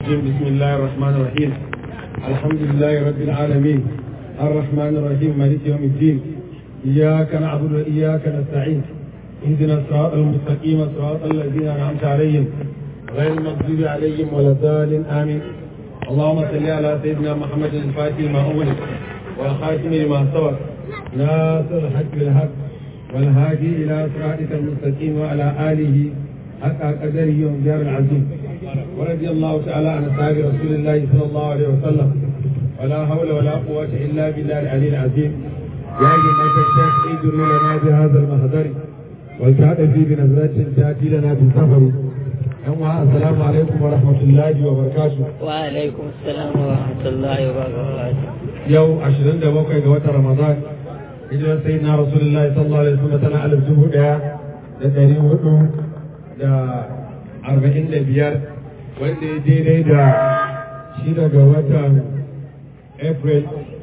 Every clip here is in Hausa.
الرجيم بسم الله الرحمن الرحيم الحمد لله رب العالمين الرحمن الرحيم مالك يوم الدين إياك نعبد وإياك نستعين اهدنا الصراط المستقيم صراط الذين أنعمت عليهم غير المغضوب عليهم ولا الضالين آمين اللهم صل على سيدنا محمد الفاتح لما أغلق والخاتم لما سبق ناصر الحق بالحق والهادي إلى صراطك المستقيم وعلى آله حق قدره ومجار العظيم ورضي الله تعالى عن أصحاب رسول الله صلى الله عليه وسلم ولا حول ولا قوة إلا بالله العلي العظيم يا جماعة الشيخ ادروا لنا بهذا المهدر والتعطفي بنظرة تأتي لنا بالسفر السلام عليكم ورحمة الله وبركاته وعليكم السلام ورحمة الله وبركاته yau 27 ga watan Ramadan hijirar sai na Rasulullah sallallahu alaihi wasallam tana alif dubu daya da dari hudu da arba'in da biyar wanda ya daidai da shi daga watan April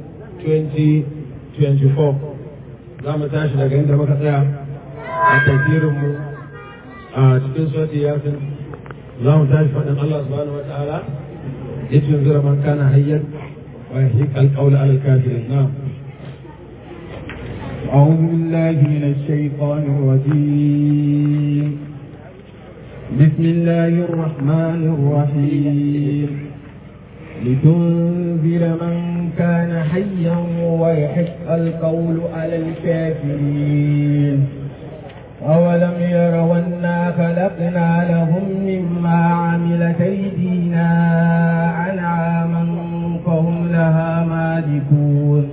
2024 za mu tashi daga inda muka tsaya a tafsirinmu a cikin sauti yasin za mu tashi faɗin Allah subhanahu wa ta'ala ya tunzura man kana hayyan ويحيق القول على الكافرين نعم أعوذ بالله من الشيطان الرجيم بسم الله الرحمن الرحيم لتنذر من كان حيا ويحق القول على الكافرين أولم يروا أنا خلقنا لهم مما عملت أيدينا أنعاما فهم لها مالكون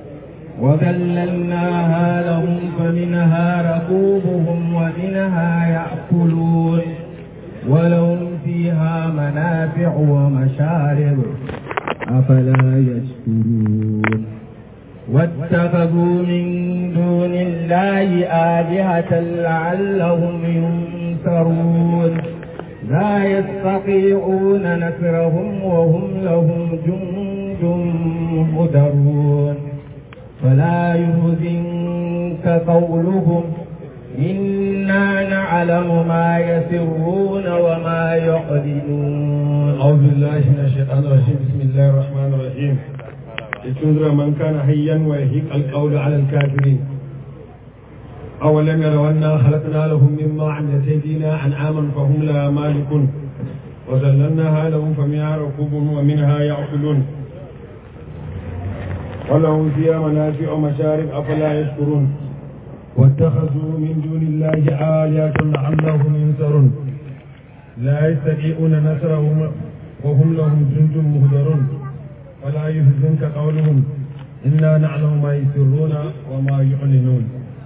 وذللناها لهم فمنها ركوبهم ومنها يأكلون ولهم فيها منافع ومشارب أفلا يشكرون واتخذوا من دون الله آلهة لعلهم ينصرون لا يستطيعون نصرهم وهم لهم جند مهدرون فلا يهزنك قولهم إنا نعلم ما يسرون وما يعلنون أعوذ بالله من الشيطان الرجيم بسم الله الرحمن الرحيم لتنذر من كان حيا ويهيق القول على الكافرين أولم يروا أنا خلقنا لهم مما عملت أيدينا أنعاما فهم لها مالكون وذللناها لهم فمنها ركوبهم ومنها يأكلون ولهم فيها منافع ومشارب أفلا يشكرون واتخذوا من دون الله آلهة لعلهم ينصرون لا يستطيعون نصرهم وهم لهم جند مهدرون ولا يحزنك قولهم إنا نعلم ما يسرون وما يعلنون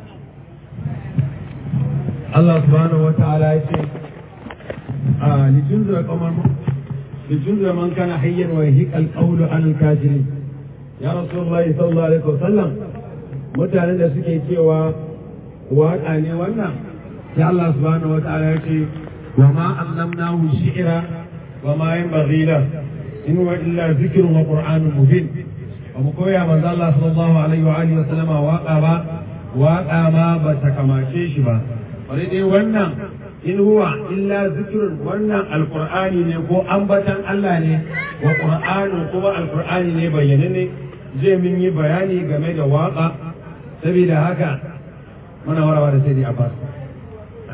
Allah subhanahu wa ta'ala ya ce a lijunzura kamar lijunzura man kana hayyan wa yahiq al-qawlu an al-kafirin ya rasulullahi sallallahu alaihi wasallam mutanen da suke cewa waƙa ne wannan ya Allah subhanahu wa ta'ala ya ce wa ma allamnahu shi'ra wa ma yanbaghi la in huwa illa dhikrun wa qur'anun mubin ba mu koya manzo Allah sallallahu alaihi wa alihi wa sallama waƙa ba waƙa ma ba ta kamace shi ba wani dai wannan in huwa illa zikirun wannan alkur'ani ne ko ambatan Allah ne wa qur'anin kuma alkur'ani ne bayyane ne zai mun yi bayani game da waka saboda haka muna warawa da sai dai abbas a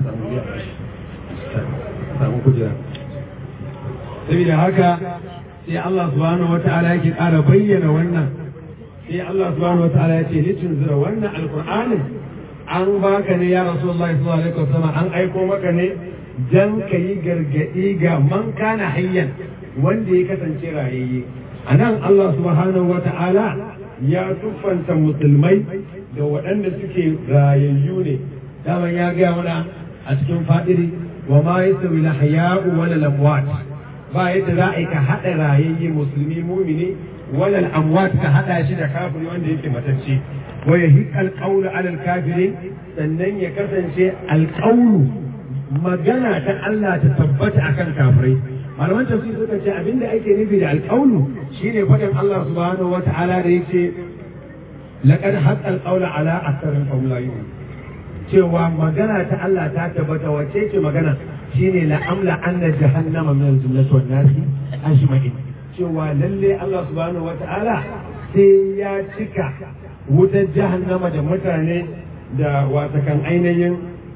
samu kujera saboda haka sai Allah subhanahu wata'ala yake ƙara bayyana wannan sai Allah subhanahu wata'ala ya ce litin zira wannan alkur'anin an baka ne ya rasulullahi sallallahu alaihi wasallam an aiko maka ne dan ka yi gargadi ga man kana hayyan wanda ya kasance rayayye anan Allah subhanahu wata'ala ya tuffanta musulmai da waɗanda suke rayayyu ne daman ya gaya mana a cikin fadiri wa ma yasawi la haya'u wala lamwat ba yadda za a yi ka haɗa rayayye musulmi mumini wala amwat ka haɗa shi da kafiri wanda yake matacce wa yahiq alqawlu ala alkafirin sannan ya kasance alqawlu magana ta Allah ta tabbata akan kafirai malaman tafsir suka ce abinda ake nufi da alqawlu shine faɗin Allah subhanahu wata'ala da yake laqad haqqa alqawlu ala aktharin fahum la yu'minun cewa magana ta Allah ta tabbata wace ce magana shine la amla anna jahannama min al-jannati wan nasi ajma'in cewa lalle Allah subhanahu wata'ala sai ya cika wutar jahannama da mutane da watakan ainihin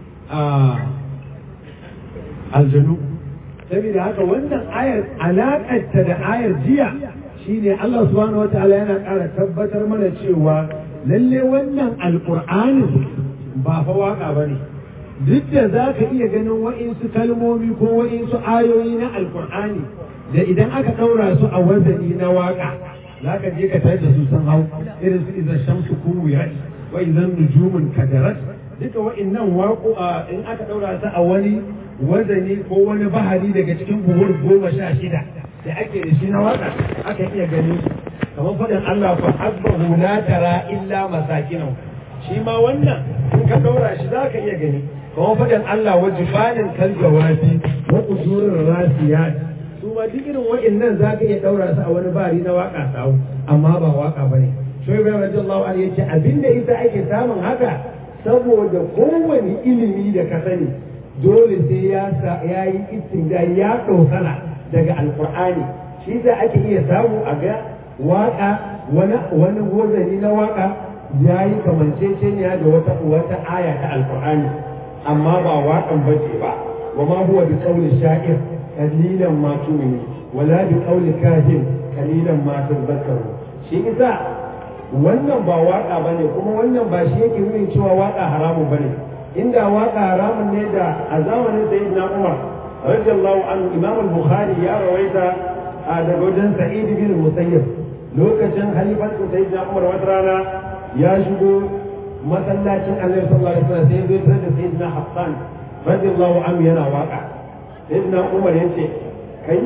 aljanu saboda haka wannan ayar alaƙarta da ayar jiya shine Allah subhanahu wata'ala yana ƙara tabbatar mana cewa lalle wannan alƙur'anin ba fa waka ba ne duk da za ka iya ganin wa'insu kalmomi ko wa'insu ayoyi na alƙur'ani da idan aka ɗaura su a wazani na waka za ka je ka tare da su sun hau irin su izar shamsu kuwiyat wa idan nujumun kadarat duka wa'innan waƙo in aka ɗaura su a wani wazani ko wani bahari daga cikin buhur goma sha shida da ake da shi na waka aka iya ganin su kamar faɗin Allah fa hasbahu la tara illa masakinahu shi ma wannan in ka ɗaura shi za ka iya gani kamar faɗin Allah wa jibanin kal jawabi wa qusurir rasiyat su ma duk irin wa'annan za ka iya ɗaura su a wani bari na waka sawu amma ba waka bane shoyi bai radiyallahu anhu yace abinda ita ake samun haka saboda kowane ilimi da ka sani dole sai ya ya yi istinga ya ɗaukana daga alqur'ani shi da ake iya samu a ga waka wani wani gozani na waka ya yi kamanceceniya da wata wata aya ta alqur'ani amma ba waƙan bace ba wa ma huwa bi qawli sha'ir qalilan ma tu'minu wala bi qawli kahin qalilan ma tadhakkaru shi isa wannan ba waka bane kuma wannan ba shi yake nuna cewa waka haramun bane inda waka haramun ne da a zamanin sayyidina Umar radiyallahu anhu Imam al-Bukhari ya rawaita daga wajen Sa'id bin Musayyib lokacin halifancin sayyidina Umar wata rana ya shigo masallacin Annabi sallallahu alaihi wasallam sai ya zo da sayyidina Hassan radiyallahu anhu yana waka sayyidina Umar yace kai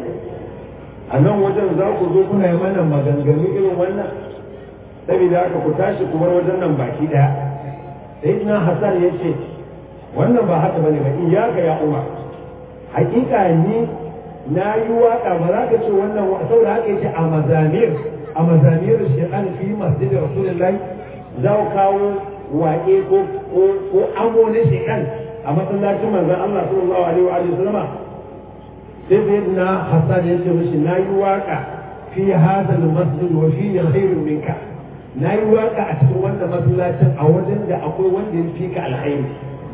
a nan wajen za ku zo kuna yi mana maganganu irin wannan saboda haka ku tashi ku bar wajen nan baki daya sayyidina Hassan yace wannan ba haka bane ba iyaka ya Umar hakika ni na yi waka ba za ka ce wannan saboda haka yace a mazamir a mazamir shaytan fi masjid rasulullahi za ku kawo waƙe ko ko amo na shaytan a masallacin manzon Allah sallallahu alaihi wa alihi wasallama sai sayyidina Hassan yace mishi na yi waka fi hadha al-masjid wa fi khairun minka na yi waka a cikin wannan masallacin a wajen da akwai wanda ya fi ka alkhairi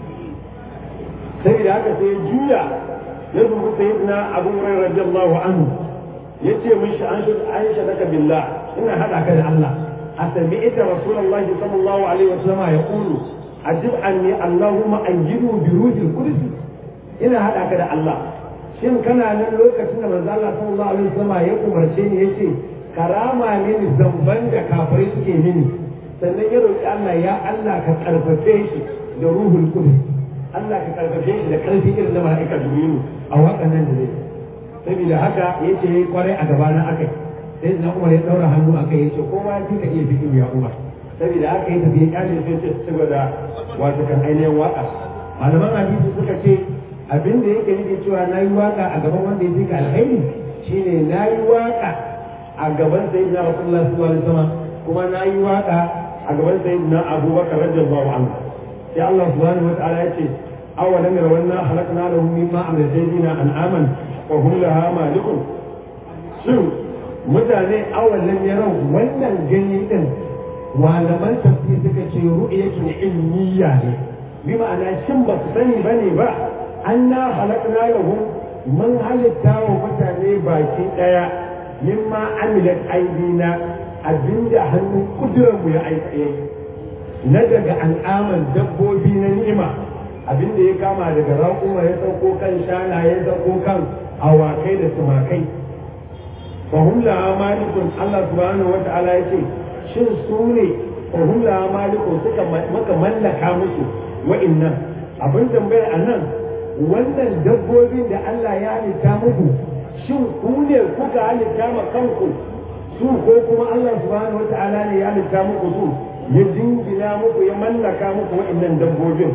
sai da haka sai juya ya zubu sayyidina abu hurairah radiyallahu anhu yace mishi an shud aisha laka billah ina hada ka da Allah asami'ta rasulullahi sallallahu alaihi wasallam yaqulu ajib anni allahumma anjidu bi ruhil qudus ina hada ka da Allah shin kana nan lokacin da manzo Allah sallallahu alaihi wasallam ya umarce ni yace karama mini zamban da kafirai suke mini sannan ya roki Allah ya Allah ka karfafe shi da ruhul qudus Allah ka karfafe shi da karfi irin na mala'ika Jibrilu a wakan nan da zai saboda haka yace yayi kwarai a gaba na akai sai na Umar ya daura hannu akai yace kowa ya ka iya fikin ya Umar saboda haka ya tafi ya kace sai ce saboda wato kan ainihin waka malaman hadisi suka ce abin da yake nufi cewa na yi waka a gaban wanda ya fi ka alkhairi shine na yi waka a gaban sayyidina Rasulullah sallallahu alaihi wasallam kuma na yi waka a gaban sayyidina Abubakar radiyallahu anhu sai Allah subhanahu wataala ya ce awalam yarawna halakna lahum mimma amrajina an'aman wa hum laha malikun shin mutane awalam yarau wannan gani din malaman tafsir suka ce ru'yatu ilmiya ne bi ma'ana shin ba su sani bane ba anna halakna lahum mun halitta wa mutane baki daya mimma amilat aidina abinda hannun kuduranmu ya aikaye na daga al'aman dabbobi na ni'ima abinda ya kama daga raƙuma ya sauko kan shana ya sauko kan awakai da tumakai fahim la malikun Allah subhanahu wa ta'ala ya ce shin su ne fahim la malikun suka maka mallaka musu wa'innan abin tambayar a nan wannan dabbobin da Allah ya halitta muku shin ku ne kuka halitta ma kanku su ko kuma Allah subhanahu wa ta'ala ne ya halitta muku su ya jingina muku ya mallaka muku waɗannan dabbobin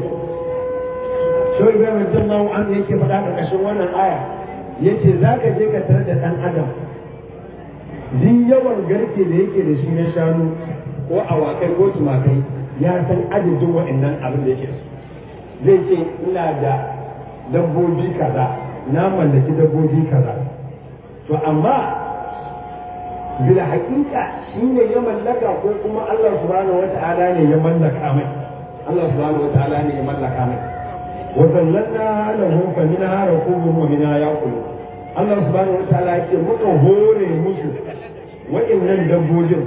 shawai bai mai jin mawu an yake faɗa ƙarƙashin wannan aya ya ce za ka je ka tarar da ɗan adam duk yawan garke da yake da shi na shanu ko awakai ko tumakai ya san adadin waɗannan abin da yake zai ce ina da dabbobi kaza na mallaki dabbobi kaza to amma bila haƙiƙa shi ne ya mallaka ko kuma Allah subhanahu wata'ala ne ya mallaka mai Allah subhanahu wata'ala ne ya mallaka mai wa zallanna lahum fa minha rakubuhum wa minha yaqulun Allah subhanahu wata'ala yake muka hore musu wa'annan dabbobin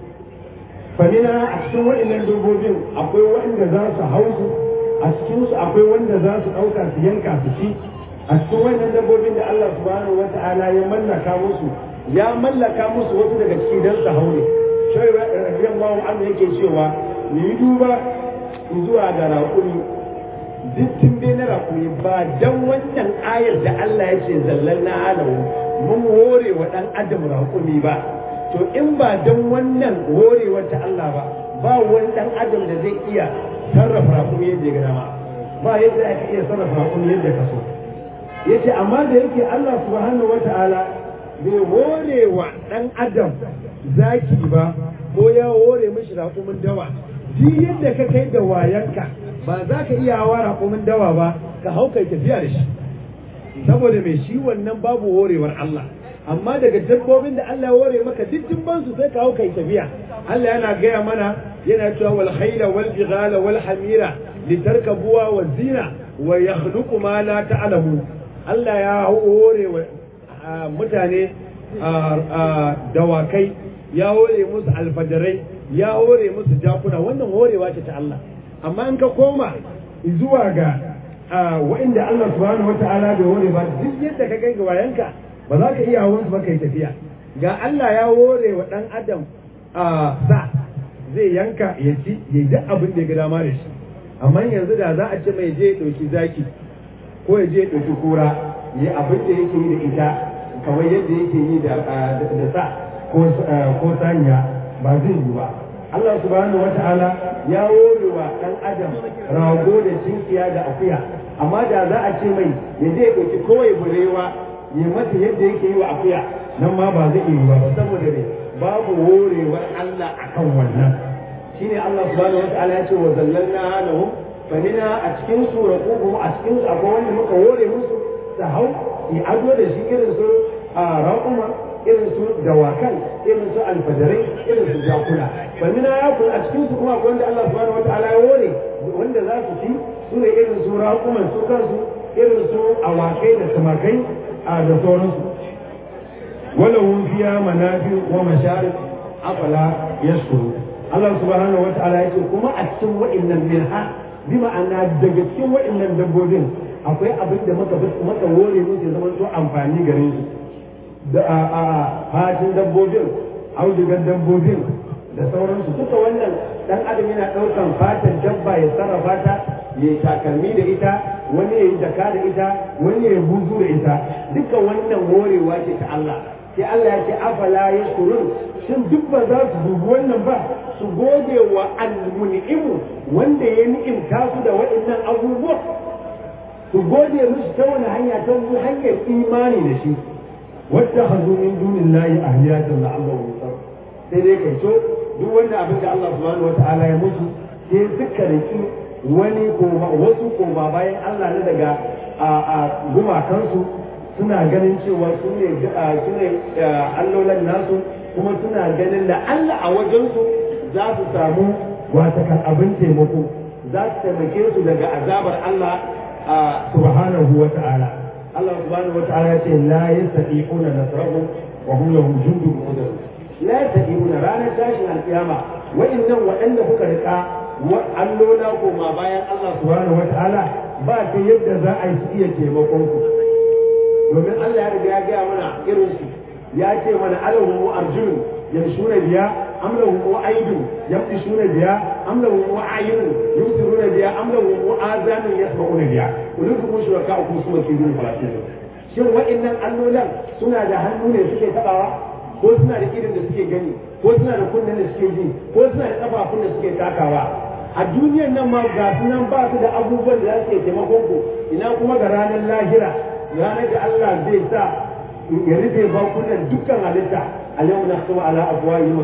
fa minha a cikin wa'annan dabbobin akwai wanda za su hausu a cikin su akwai wanda za su ɗauka su yanka su ci a cikin wannan dabbobin da Allah subhanahu wata'ala ya mallaka musu ya mallaka musu wasu daga ciki don su haure shai rabiyan bawan Allah yake cewa mu yi duba zuwa ga raƙumi dittin bai na raƙumi ba dan wannan ayar da Allah ya ce zallan na alawu mun hore wa ɗan adam raƙumi ba to in ba dan wannan horewar ta Allah ba ba wani ɗan adam da zai iya sarrafa raƙumi yadda ya ga dama ba yadda aka iya sarrafa raƙumi yadda ka so yace amma da yake Allah subhanahu wata'ala bai hore wa ɗan adam zaki ba ko ya hore mishi raƙumin dawa duk yadda ka kai da wayanka ba za ka iya hawa raƙumin dawa ba ka hau kai tafiya da shi saboda mai shi wannan babu horewar Allah amma daga dabbobin da Allah ya hore maka duk dimban su sai ka hau kai tafiya Allah yana gaya mana yana cewa wal khayla wal bighala wal hamira litarkabuwa wa zina wa yakhluqu ma la ta'lamun Allah ya hore wa mutane dawakai ya hore musu alfadarai ya hore musu jakuna wannan horewa ce ta Allah amma in ka koma zuwa ga wa'inda Allah subhanahu wata'ala bai hore ba duk yadda ka kai ga wayanka ba za ka iya hawan ba kai tafiya ga Allah ya hore wa dan adam sa zai yanka ya ci ya yi duk abin da ya ga dama da shi amma yanzu da za a ce mai je ya ɗauki zaki ko ya je ya ɗauki kura ya abin da yake yi da ita kamar yadda yake yi da sa ko sanya ba zai yi ba Allah subhanahu wa ta'ala ya wore wa ɗan adam rago da cinkiya da akuya amma da za a ce mai ya je ɗauki kowai burewa ya mata yadda yake yi wa akuya nan ma ba zai yi ba saboda ne babu worewar Allah akan wannan shine Allah subhanahu wa ta'ala ya ce wa zallalna lahum fa a cikin su raquhum a cikin su akwai wanda muka wore musu su hau yi ado da shi irin su a raƙuma irin su dawakan irin su alfadarai irin su jakuna famina ya kun a cikin su kuma akwai wanda Allah subhanahu wataala ya ware wanda za su ci su ne irin su raƙuman su kansu irin su awakai da tumakai a da sauransu wala hum fiya manafi wa masharib afala yashkuru Allah subhanahu wataala ya ce kuma a cikin wa'annan minha bi ma'ana daga cikin wa'annan dabbobin akwai abin da maka maka wore musu zama to amfani gare su da a a fatin dabbobin audugar dabbobin da sauransu duka wannan dan adam yana daukan fatan dabba ya sarrafa ta ya yi takalmi da ita wani ya yi jaka da ita wani ya buzu da ita duka wannan horewa ce ta Allah sai Allah ya ce afala yashkurun shin duk ba za su dubi wannan ba su gode wa al-mun'imu wanda ya ni'imta su da waɗannan abubuwa su gode musu ta wani hanya ta wani hanyar imani da shi wadda hazu min dunin layi a hiyatan da Allah musa sai dai kai so duk wanda abin da Allah subhanahu wata'ala ya musu sai suka riki wani koma wasu koma bayan Allah na daga a gumakansu suna ganin cewa su ne su ne allolan nasu kuma suna ganin da Allah a wajensu za su samu watakan abin taimako za su taimake su daga azabar Allah subhanahu wa ta'ala Allah subhanahu wa ta'ala ya ce la yastati'una nasrahu wa hum lahum jundun muhdar la yastati'una ranar tashin alkiyama wa'annan waɗanda kuka rika wa allola ko ma bayan Allah subhanahu wa ta'ala ba ta yadda za a yi su iya taimakon ku domin Allah ya riga ya gaya mana irin su ya ce mana alahu arjun yamshuna biya am lahum aydun yamshuna biya am lahum a'yun yusiruna biya am lahum azanun yasma'una biya kullu kuma shuraka ku su ke yin falatin shin wa'annan allolan suna da hannu ne suke tabawa ko suna da irin da suke gani ko suna da kunnen da suke ji ko suna da kafafun da suke takawa a duniyar nan ma ga su nan ba su da abubuwan da za su taimakon ku ina kuma ga ranar lahira ranar da Allah zai sa ya rufe bakunan dukkan halitta اليوم نختم على افواههم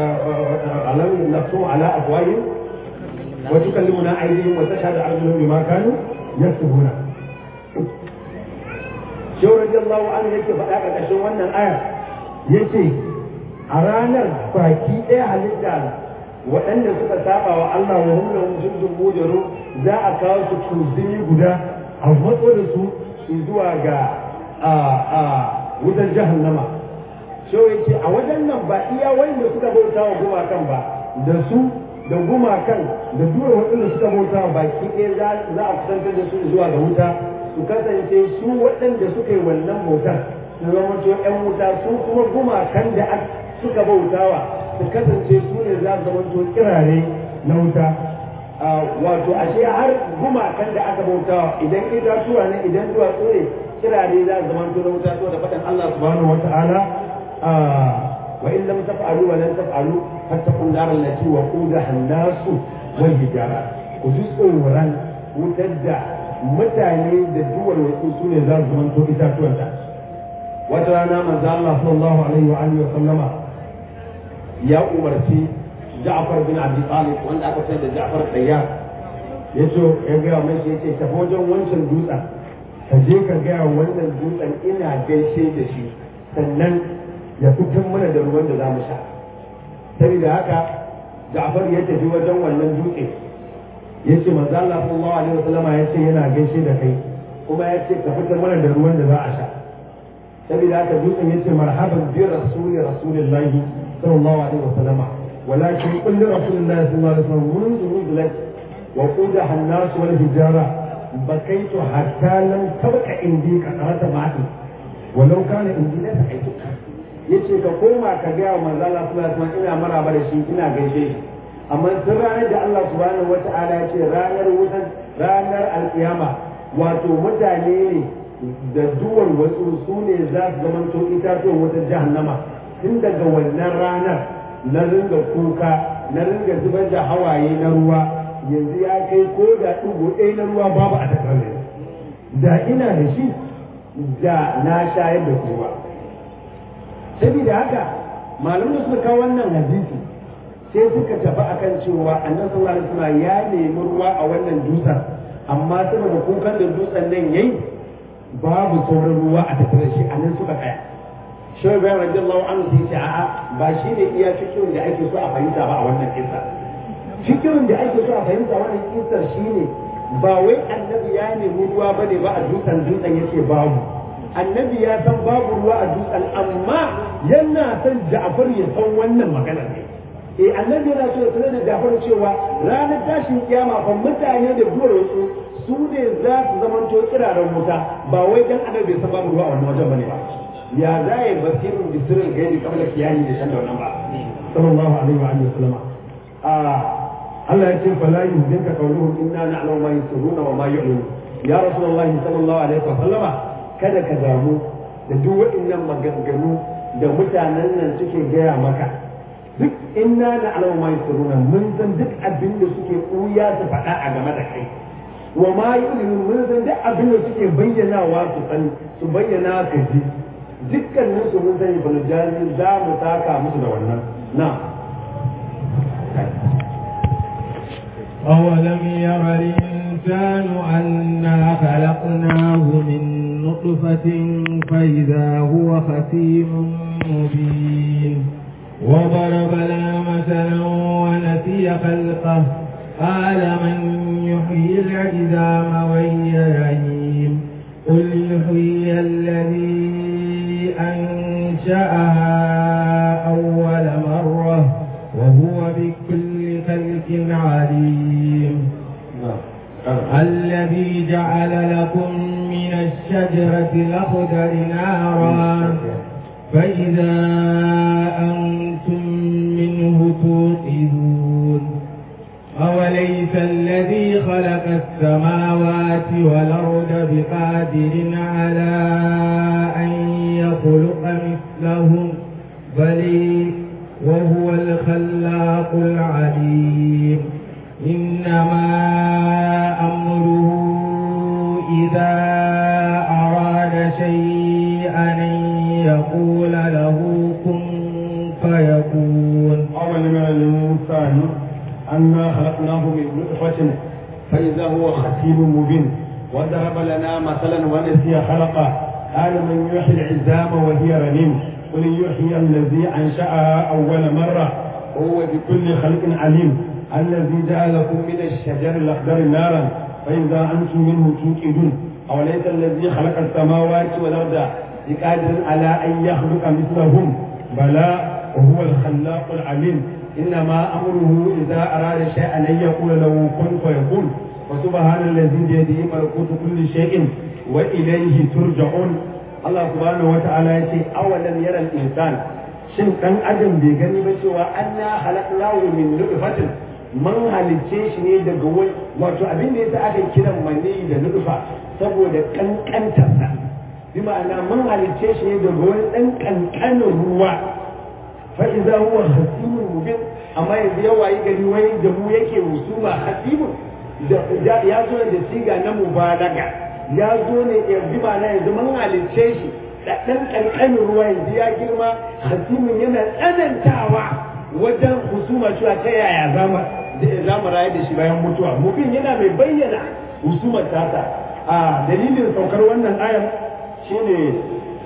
اليوم نختم على افواههم وتكلمنا ايديهم وتشهد ارجلهم بما كانوا يكسبون shehu radiyallahu anhu yake faɗa ƙarƙashin wannan aya yace a ranar baki ɗaya halitta waɗanda suka saba wa Allah wa hum lahum jundun mujaru za a kawo su kuzini guda a matso da su zuwa ga a wutar jahannama shehu yace a wajen nan ba iya wanda suka bauta wa gumakan ba da su da gumakan da duwar waɗanda suka bauta wa baki ɗaya za a kusantar da su zuwa ga wuta su kasance su waɗanda suka yi wannan bautar su zama to ƴan wuta su kuma gumakan da suka bautawa su kasance su ne za su zama to kirare na wuta wato ashe har gumakan da aka bautawa idan itatuwa ne idan duwatsu ne kirare za su zama to na wuta to da faɗin Allah subhanahu wa ta'ala wa in lam taf'alu wa lan taf'alu fattaqun nar allati waqudaha an-nas wal hijara ku ji tsoron wutar da mutane da duwar wasu su ne za su zamanto itatuwanta wata rana manzo Allah sallallahu alaihi wa alihi wa sallama ya umarci Ja'far bin Abi Talib wanda aka sayar da Ja'far Tayyar yace ya ga mai shi yace tafi wajen wancan dutsen ka je ka ga wannan dutsen ina gaishe da shi sannan ya fitar mana da ruwan da za mu sha saboda haka Ja'far ya tafi wajen wannan dutse yace manzo Allah sallallahu alaihi wasallama yace yana gaishe da kai kuma yace ka fitar mana da ruwan da za a sha saboda haka dutsen yace marhaban bi rasuli rasulillahi sallallahu alaihi wasallama ولكن قل لرسول الله صلى الله عليه وسلم منذ نزلت وقودها الناس والحجارة بكيت حتى لم تبق عندي كثرة ماء ولو كان عندي لسقيتك yace ka koma ka ga wa manzo Allah sallallahu alaihi wasallam ina maraba da shi ina gaishe shi amma tun ranar da Allah subhanahu wata'ala ya ce ranar wutan ranar alkiyama wato mutane ne da duwar wasu su ne za su zama to itatuwan wata jahannama tun daga wannan ranar na ringa kuka na ringa zubar da hawaye na ruwa yanzu ya kai ko da ɗigo ɗaya na ruwa babu a tattare da ina da shi da na shayar da kowa saboda haka malamin suka kawo wannan hadisi sai suka tafi akan cewa annabi sallallahu alaihi wasallam ya nemi ruwa a wannan dutsen amma saboda kukan da dutsen nan yayi babu sauran ruwa a tattare shi anan suka tsaya shehu bayan radiyallahu anhu sai ce a'a ba shi ne iya fikirin da ake so a fahimta ba a wannan kisa fikirin da ake so a fahimta wannan kisar shine ba wai annabi ya nemi ruwa bane ba a dutsen dutsen yake babu annabi ya san babu ruwa a dutsen amma yana son Ja'far ya san wannan maganar ne eh annabi yana so ya sanar da Ja'far cewa ranar tashin kiyama fa mutane da duwarsu su ne za su zamanto kiraren wuta ba wai dan annabi bai san babu ruwa a wannan wajen bane ba ya za ya basirin bisirin gairi kamar kiyani da shan da wannan ba sallallahu alaihi wa alihi wasallama Allah ya ce fala yuhdinka qawluhum inna na'lamu ma yusirruna wa ma yu'linun ya rasulullah sallallahu alaihi wa sallama kada ka damu da duk waɗannan maganganu da mutanen nan suke gaya maka duk inna na'lamu ma yusirruna mun san duk abin da suke kuya su faɗa a game da kai wa ma yu'linun mun san duk abin da suke bayyanawa su sani su bayyana ka ji dukkanin su mun sani bani jari za mu saka musu da wannan na أولم ير الإنسان أنا خلقناه من نطفة فإذا هو خسيم مبين وضرب لنا مثلا ونسي خلقه قال من يحيي العظام وهي رهيم قل يحيي الذي أنشأها أول مرة وهو بكل خلق عليم الذي جعل لكم من الشجرة الأخضر نارا فإذا أنتم منه توقدون أوليس الذي خلق السماوات والأرض بقادر على أن يخلق مثلهم بل وهو الخلاق العليم إنما أمره إذا أراد شيئا أن يقول له كن فيكون أول من الإنسان أنا خلقناه من نطفة فإذا هو خسيم مبين وضرب لنا مثلا ونسي خلقه قال من يحيي العزام وهي رميم قل يحيي الذي انشاها اول مره وهو بكل خلق عليم الذي جعل لكم من الشجر الاخضر نارا فاذا انتم منه توقدون اوليس الذي خلق السماوات والارض بقادر على ان يخلق مثلهم بلى وهو الخلاق العليم انما امره اذا اراد شيئا ان يقول له كن فيكون وسبحان الذي بيده ملكوت كل شيء واليه ترجعون الله سبحانه وتعالى يقول اولم يرى الانسان shin dan adam bai gani ba cewa anna halaqnahu min nutfatin man halicce shi ne daga wani wato abin da yasa aka kiran mani da nutfa saboda kankantarsa bi ma'ana man halicce shi ne daga wani dan kankanin ruwa fa idza huwa hasimun mubin amma yanzu ya wayi gari wai da mu yake musuma hasimun ya zo da siga na mubalaga ya zo ne ya bi ma'ana yanzu man halicce shi da ɗan ƙanƙanin ruwa yanzu ya girma hasimin yana tsanantawa wajen husuma cewa ta yaya za mu rayu da shi bayan mutuwa mubin yana mai bayyana husumar tata a dalilin saukar wannan ayar shine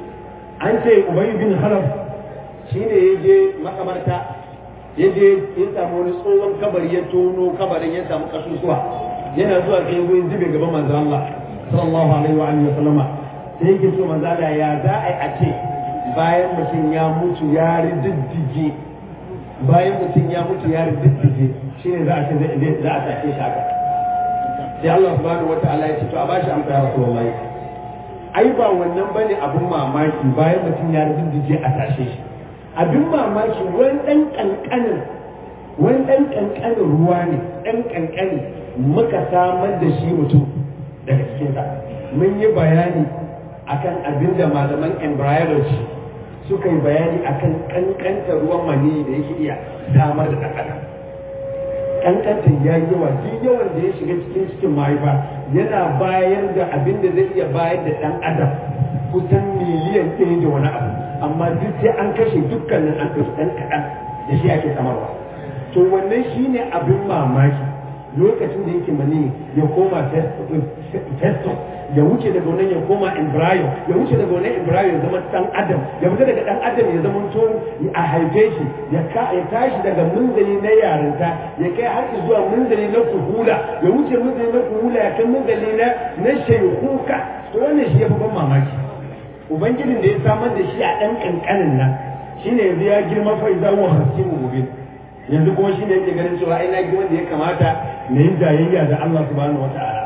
an ce ubayi bin halaf shine ya je makamarta ya je ya samu wani tsohon kabari ya tono kabarin ya samu kasusuwa yana zuwa kai wurin zube gaban manzo Allah sallallahu alaihi wa alihi wa sallama sai yake so manzo Allah ya za a yi a ce bayan mutum ya mutu ya riddige bayan mutum ya mutu ya riddige shine za a ce za a tace shi haka sai Allah subhanahu wataala ya ce to a bashi amsa ya rasulullahi ai ba wannan bane abun mamaki bayan mutum ya riddige a tashe shi abin mamaki wani dan kankanin wani dan kankanin ruwa ne dan kankani muka samar da shi mutum daga cikinsa mun yi bayani akan abin da malaman embryology suka yi bayani akan kankanta ruwan mani da yake iya samar da ɗan kankanta ya yi yawa duk yawan da ya shiga cikin cikin mahaifa yana bayar da abin da zai iya bayar da ɗan adam kusan miliyan ɗaya da wani abu amma duk sai an kashe dukkanin an ɗauki ɗan kaɗan da shi ake samarwa to wannan shine abin mamaki lokacin da yake mani ya koma testo ya wuce daga wannan ya koma embryo ya wuce daga wannan embryo ya zama dan adam ya fita daga dan adam ya zama to a haife shi ya ya tashi daga munzali na yarinta ya kai har zuwa munzali na kuhula ya wuce munzali na kuhula ya kai munzali na na shaykhuka to wannan shi ya fi ban mamaki ubangijin da ya samar da shi a dan kankanin nan shine yanzu ya girma fa idan wa hasimu mubin yanzu kuma shine yake ganin cewa ai na gi wanda ya kamata na yi jayayya da Allah subhanahu wata'ala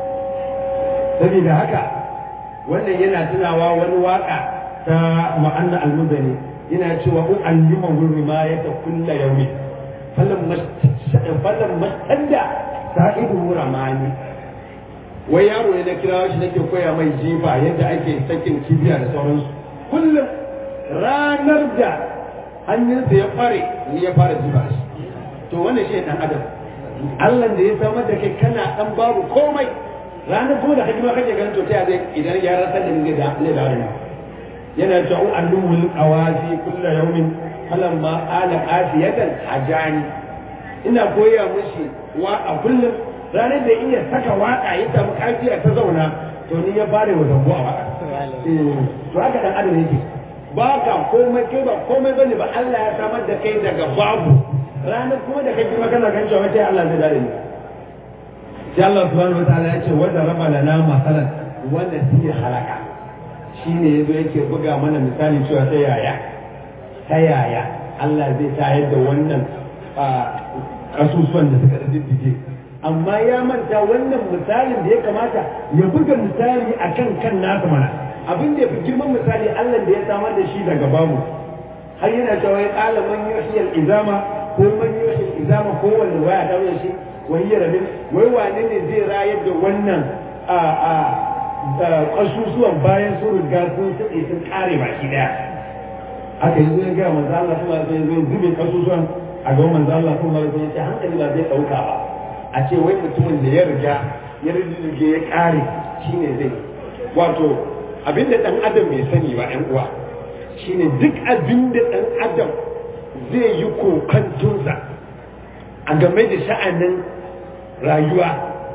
saboda haka wannan yana tunawa wani waka ta ma'anna al-muzani yana cewa u allima gurri ma ya ta kulla yaumi falan falan mastanda sa'idu ramani wai yaro ne na kira shi nake koya mai jifa yadda ake sakin kibiya da sauransu kullum ranar da hannunsa ya fare ni ya fara jifa shi to wannan shi dan adam Allah da ya samar da kai kana dan babu komai ranar kuma da hajjima kake ganin to ta zai idan ya rasa da ni da ne da rana yana cewa annumul qawazi kullu yawmin falam ma ala afiyatan hajani ina koya mushi wa a kullum ranar da iya saka waka ya samu kafiya ta zauna to ni ya bare wa zambo a waka to haka dan adam yake ba ka komai kai ba komai bane ba Allah ya samar da kai daga babu ranar kuma da kai kuma kana kan cewa sai Allah zai dare ni sai Allah subhanahu wataala ya ce wanda raba lana masalan wanda shi halaka shine yazo yake buga mana misali cewa ta yaya ta yaya Allah zai tayar da wannan kasusuwan da suka diddige amma ya manta wannan misalin da ya kamata ya buga misali akan kan nasa mana abin da ya fi girman misali Allah da ya samar da shi daga babu har yana cewa ya kala man yuhiyal izama ko man yuhiyal izama ko wanda waya ta shi wani ya rabin wai wane ne zai rayar da wannan a a kasusuwan bayan sun riga sun tsaye sun kare baki daya aka yi zai ga manzo Allah sallallahu alaihi wasallam zube kasusuwan a ga manzo Allah sallallahu alaihi wasallam ya ce hankali ba zai dauka ba a ce wai mutumin da ya riga ya rige ya kare shine zai wato abinda dan adam bai sani ba yan uwa shine duk abinda dan adam zai yi kokantunsa a game da sha'anin rayuwa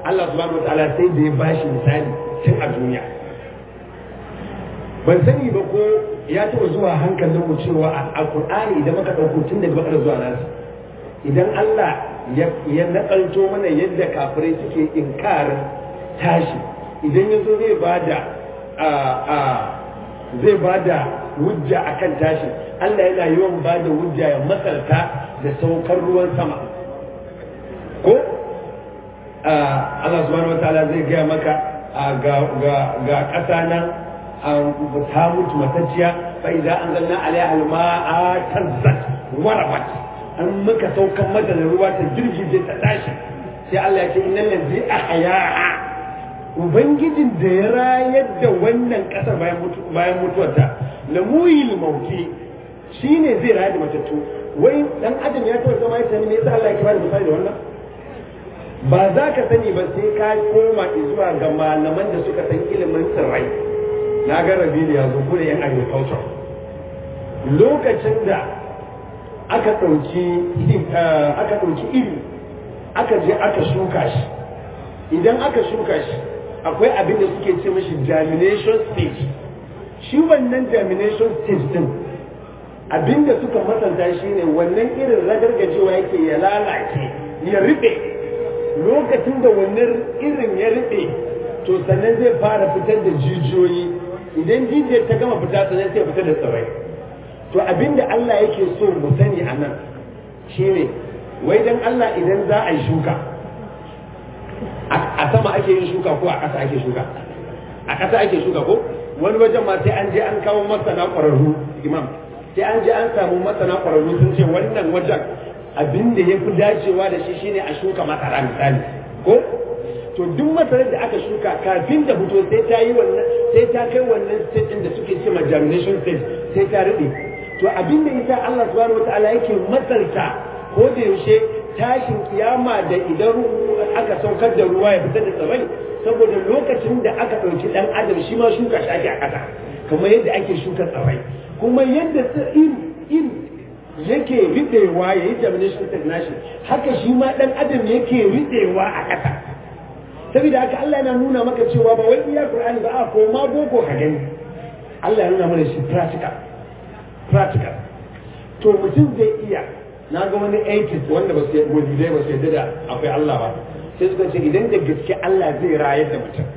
Allah subhanahu wataala sai da ya bashi misali tun a duniya ban sani ba ko ya taɓa zuwa hankalin mu cewa a alƙur'ani idan muka ɗauko tun daga bakar zuwa nasu idan Allah ya nakalto mana yadda kafirai suke inkarin tashi idan ya zo zai bada zai bada hujja akan tashi Allah yana yawan bada hujja ya matsarta da saukar ruwan sama ko Allah subhanahu wataala zai gaya maka ga ƙasa nan ta mutu matacciya fa idza anzalna alaiha alma'a tazzat warabat an muka saukan mata da ruwa ta girgije ta tashi sai Allah ya ce innal ladzi ahyaha ubangijin da ya rayar da wannan kasar bayan mutu bayan mutuwarta la muyil mauti shine zai rayar da matattu wai dan adam ya taɓa zama ya sani me yasa Allah ya kira da misali da wannan ba za ka sani ba sai ka koma zuwa ga malaman da suka san ilimin tsirrai na ga rabi da yanzu kuma yan agriculture lokacin da aka ɗauki aka ɗauki iri aka je aka shuka shi idan aka shuka shi akwai abin da suke ce mashi germination stage shi wannan germination stage din abin da suka masanta shi ne wannan irin ragargajewa yake ya lalace ya riɓe lokacin da wannan irin ya riɓe to sannan zai fara fitar da jijiyoyi idan jijiyar ta gama fita sannan sai fitar da tsirrai to abinda Allah yake so mu sani a nan shine wai dan Allah idan za a yi shuka a sama ake yin shuka ko a ƙasa ake shuka a ƙasa ake shuka ko wani wajen ma sai an je an kawo masana ƙwararru imam sai an je an samu masana ƙwararru sun ce wannan wajen abin da ya fi dacewa da shi shine a shuka masara misali ko to duk masarar da aka shuka kafin da fito sai ta yi wannan sai ta kai wannan stage din da suke ce ma germination stage sai ta rube to abin da yasa Allah subhanahu wataala yake matsarta ko da yaushe tashin kiyama da idan aka saukar da ruwa ya fitar da tsirrai saboda lokacin da aka ɗauki ɗan adam shi ma shuka shi ake a ƙasa kamar yadda ake shuka tsirrai kuma yadda iri iri yake riɗewa ya yi germination stage nashi haka shi ma ɗan adam yake riɗewa a ƙasa saboda haka Allah yana nuna maka cewa ba wai iya Qur'ani ba a ko ma boko ka gani Allah ya nuna mana shi practical practical to mutum zai iya na ga wani atheist wanda ba su wajidai ba su yadda da akwai Allah ba sai suka ce idan da gaske Allah zai rayar da mutum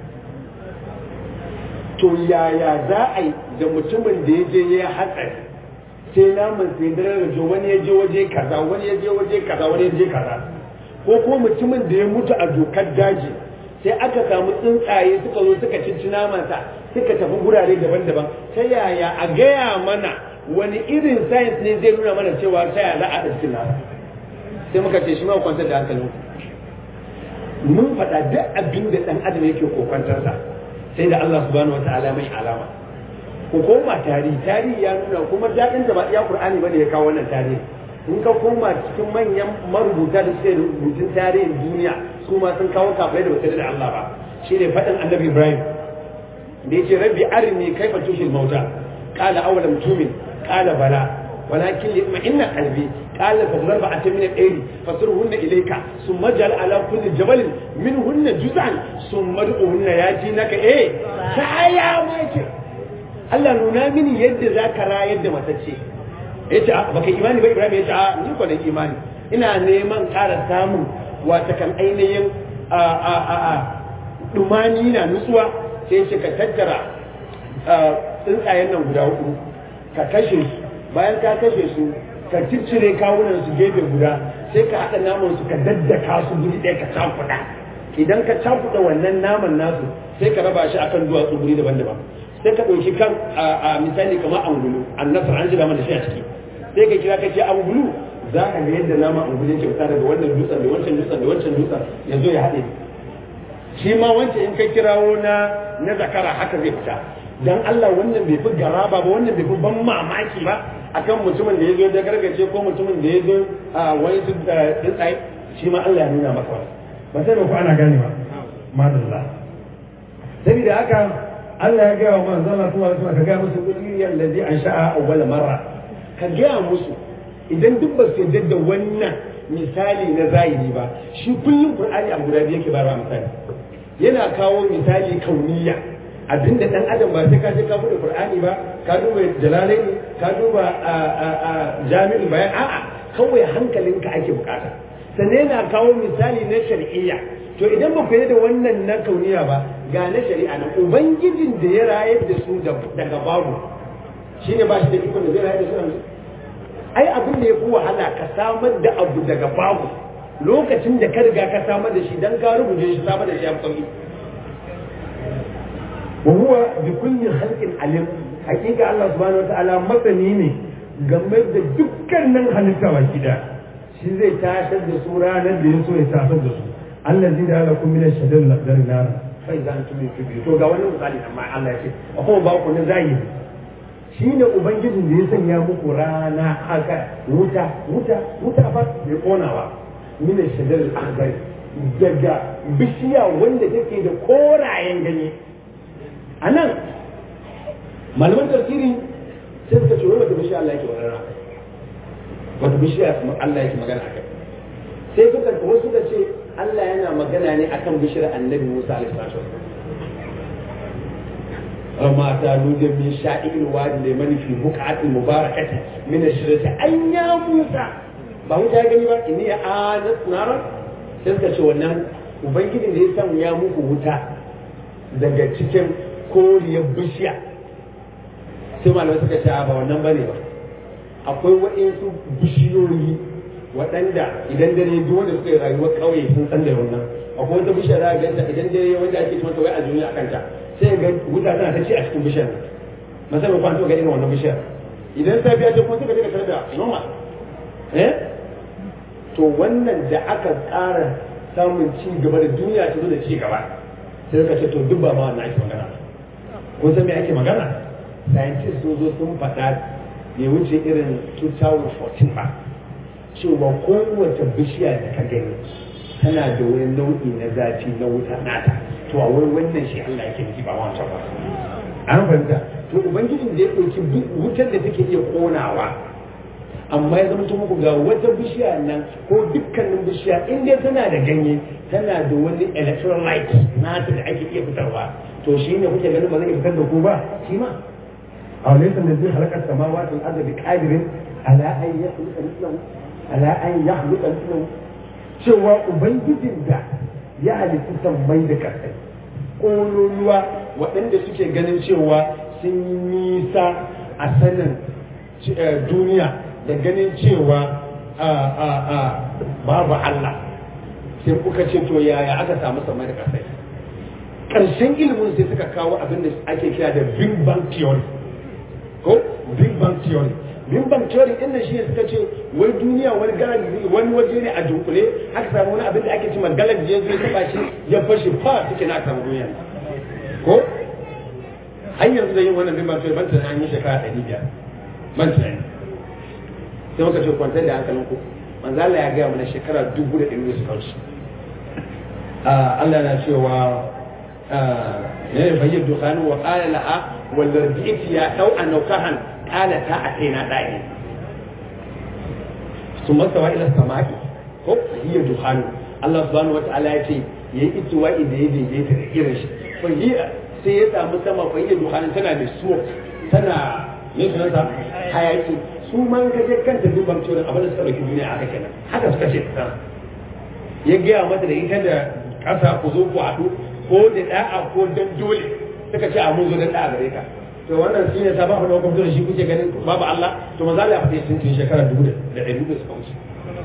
to yaya za a yi da mutumin da ya je ya hatsari sai naman sai dare wani ya je waje kaza wani ya je waje kaza wani ya je kaza ko ko mutumin da ya mutu a dokar daji sai aka samu tsuntsaye suka zo suka cinci namansa suka tafi gurare daban-daban ta yaya a gaya mana wani irin science ne zai nuna mana cewa ta yaya za a cikin nasa sai muka ce shi ma kwantar da hankalin mun faɗa duk abin da ɗan adam yake kokwantarsa sai da Allah subhanahu wata'ala mai alama ko koma tarihi tarihi ya nuna kuma daɗin da ba iya Qur'ani bane ya kawo wannan tarihi in ka koma cikin manyan marubuta da suke rubutun tarihin duniya su ma sun kawo kafai da basu da Allah ba shi ne faɗin annabi Ibrahim da ya ce rabbi arini kaifa tushil mauta qala awalam tumin qala bala walakin li inna qalbi qala fa zarba atam min al-ayri fasruhunna ilayka thumma jal ala kulli jabalin minhunna juz'an thumma du'unna yatinaka eh kaya ma ce Allah nuna mini yadda zaka rayar da matacce yace a baka imani ba Ibrahim yace a ni ko da imani ina neman ƙara samun wata kan ainihin a a a a dumani na nutsuwa sai yace ka tattara tsuntsayen nan guda hudu ka kashe su bayan ka kashe su ka ciccire kawunan su gefe guda sai ka haɗa naman su ka daddaka su guri ɗaya ka cakuɗa idan ka cakuɗa wannan naman nasu sai ka raba shi akan duwatsu guri daban-daban sai ka ɗauki kan a misali kamar angulu annasar an shiga mana shi a ciki sai ka kira ka ce angulu za ka ga yadda nama angulu yake fita daga wannan dutsen da wancan dutsen da wancan dutsen ya zo ya haɗe shi ma wancan in ka kirawo na na zakara haka zai fita dan Allah wannan bai fi garaba ba wannan bai fi ban mamaki ba akan mutumin da ya zo da gargace ko mutumin da ya zo a wani su da tsuntsaye shi ma Allah ya nuna maka wani ba sai ba ku ana gane ba madalla saboda haka Allah ya gaya wa manzon Allah kuma suna ka gaya musu kuliyar da zai an sha'a awwala marra ka gaya musu idan duk ba su yarda da wannan misali na zahiri ba shi kullum Qur'ani a guda biyu yake bayarwa misali yana kawo misali kauniya abinda dan adam ba sai ka je ka bude qur'ani ba ka duba jalalaini ka duba jami'ul bayan a'a kawai hankalinka ake bukata sannan yana kawo misali na shari'iyya to idan ba ku yi da wannan na kauniya ba ga na shari'a na ubangijin da ya rayar da su daga babu shine ba shi da ikon da zai rayar da su yanzu ai abin da ya fi wahala ka samar da abu daga babu lokacin da ka riga ka samar da shi dan ka rubuce shi samar da shi ya fi sauki wa huwa bi kulli khalqin alim hakika Allah subhanahu wataala masani ne game da dukkanin halitta baki da shi zai tashar da su ranar da ya so ya tashar da su allazi da ala kun min ashadil laqdar nar fa idan antum tubi to ga wannan misali amma Allah ya ce akwai ba ku ne zai shine ubangijin da ya sanya muku rana haka wuta wuta wuta fa mai konawa min ashadil akhdar daga bishiya wanda take da korayen ganye a nan malaman tafsiri sai suka ce wai wata bishiya Allah yake magana wata bishiya Allah yake magana akai sai suka wasu suka ce Allah yana magana ne akan bishiyar annabi Musa alaihi salatu amma ta nuje min sha'il wadi da mani fi buqati mubarakati min ashirati an ya Musa ba wuta ya gani ba inni ya anat nara sai suka ce wannan ubangijin da ya samu ya muku wuta daga cikin koriyar bishiya sai malamai suka ce ba wannan bane ba akwai waɗansu bishiyoyi waɗanda idan dare duk wanda suka yi rayuwar ƙauye sun san da wannan akwai wata bishiya za a ganta idan dare wanda ake ce mata wai a duniya akan ta sai ga wuta tana ta ci a cikin bishiyar musamman kwanto ga irin wannan bishiyar idan safiya ce kuma suka je ka tarar da noma eh to wannan da aka ƙara samun ci gaba da duniya ta zo da ci gaba sai suka ce to duk ba ma wannan ake magana kun san me ake magana scientists sun zo sun faɗa bai wuce irin 2014 ba cewa kowace bishiya da ka gani tana da wani nau'i na zafi na wuta nata to a wai wannan shi Allah yake nufi ba wancan ba an fahimta to ubangijin da ya ɗauki wutar da take iya konawa amma ya zama muku ga wata bishiya nan ko dukkanin bishiya in dai tana da ganye tana da wani electrolyte nata da ake iya fitarwa to shi ne kuke ganin ba zai fitar da ku ba shi ma a wani da zai halakar samawati al-ardi bi qadirin ala an yakhluqa mithlahu ala an yakhluqa mithlahu cewa ubangijin da ya halitta sammai da kasai kololuwa waɗanda suke ganin cewa sun yi nisa a sanin duniya da ganin cewa babu Allah sai kuka ce to yaya aka samu sammai da kasai ƙarshen ilimin sai suka kawo abin da ake kira da Big Bang Theory ko Big Bang Theory Big Bang Theory din nan shine suka ce wai duniya wani galaxy wani waje ne a dunkule aka samu wani abin da ake cewa galaxy ya zo ya taba shi ya fashe fa suke na samu duniya ko har yanzu da yin wannan Big Bang Theory ban tunanin an yi shekara ɗari biyar ban tunani sai muka ce kwantar da hankalinku manzo Allah ya gaya mana shekara dubu da ɗari suka wuce Allah na cewa ne bayyana dukanu wa qala laha wal radi'ti ya dau an naukahan qala ta ataina da'i thumma sawa ila samai ko hiya dukanu Allah subhanahu wa ta'ala ya ce yayi itiwa'i da ya daidaita da irin shi fa hiya sai ya samu sama fa hiya dukanu tana da smoke tana ne sunanta hayaki su man ka je kanta duban cewa abin da suka dauki duniya aka kenan haka suka ce ta ya gaya mata da ita da ƙasa ku zo ku haɗu ko da da'a ko dan dole suka ce a mun zo dan da'a gare ka to wannan shi ne sabon da hukumar da shi kuke ganin babu Allah to maza Allah ya faɗi sun tun shekara dubu da ɗari da suka wuce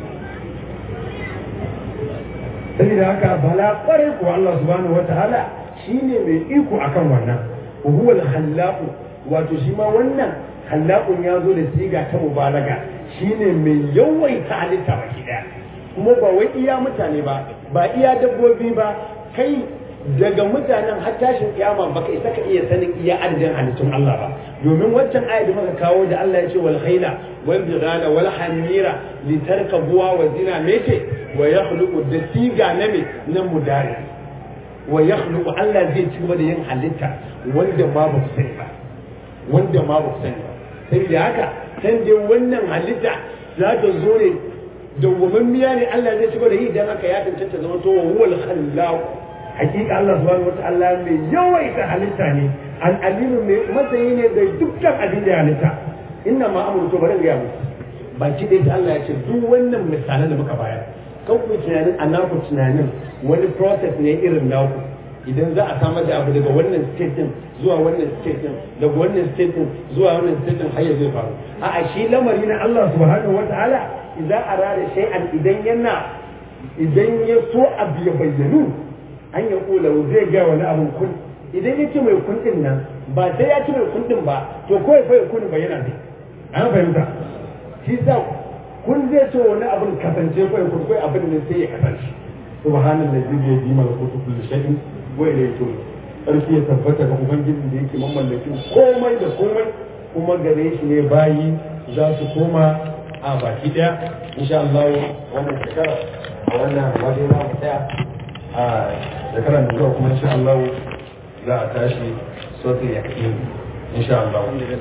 saboda haka bala kwarai ko Allah subhanahu wataala shine mai iko akan wannan wa huwa al-khallaq wato shi ma wannan khallaqun ya zo da siga ta mubalaga shine mai yawaita halitta baki daya kuma ba wai iya mutane ba ba iya dabbobi ba kai daga mutanen har tashin kiyama baka isa ka iya sanin iya adadin halittun Allah ba domin wancan ayat da muka kawo da Allah ya ce wal khayla wal bighala wal hamira litarkabuha wa zina mece wa yakhluqu da siga na me na mudari wa yakhluqu Allah zai ci gaba da yin halitta wanda ma ba ku sani ba wanda ma ba ku sani ba saboda haka san dai wannan halitta za ta zo ne dawwamammiya ne Allah zai ci gaba da yi dan haka ya tantance zama to wa huwal khallaq hakika Allah subhanahu wataala mai yawaita halitta ne al-alimu mai matsayi ne da dukkan abin da ya halitta inna ma amru to bari ga mu baki dai Allah ya ce duk wannan misalan da muka bayar kan ku tunanin anaku tunanin wani process ne irin naku idan za a samar da abu daga wannan state din zuwa wannan state din daga wannan state din zuwa wannan state din har ya zai faru a'a shi lamari na Allah subhanahu wataala idan arada shay'an idan yana idan ya so abu ya bayyanu an ya kula zai ga wani abun kun idan ya ce mai kun din nan ba sai ya ce mai kun din ba to kawai fa ya kun bayyana ne an fahimta shi sa kun zai ce wani abun kasance kawai kun kawai abin ne sai ya kasance subhanallahi zai yi malakutu kulli shay'in wa ilayhi turja'un sarki ya tabbata ga ubangijin da yake mamallakin komai da komai kuma gare shi ne bayi za su koma a baki daya insha Allah wannan shekara a wannan waje za mu tsaya a shekara da zuwa kuma insha Allah za a tashi sautin yakin insha Allah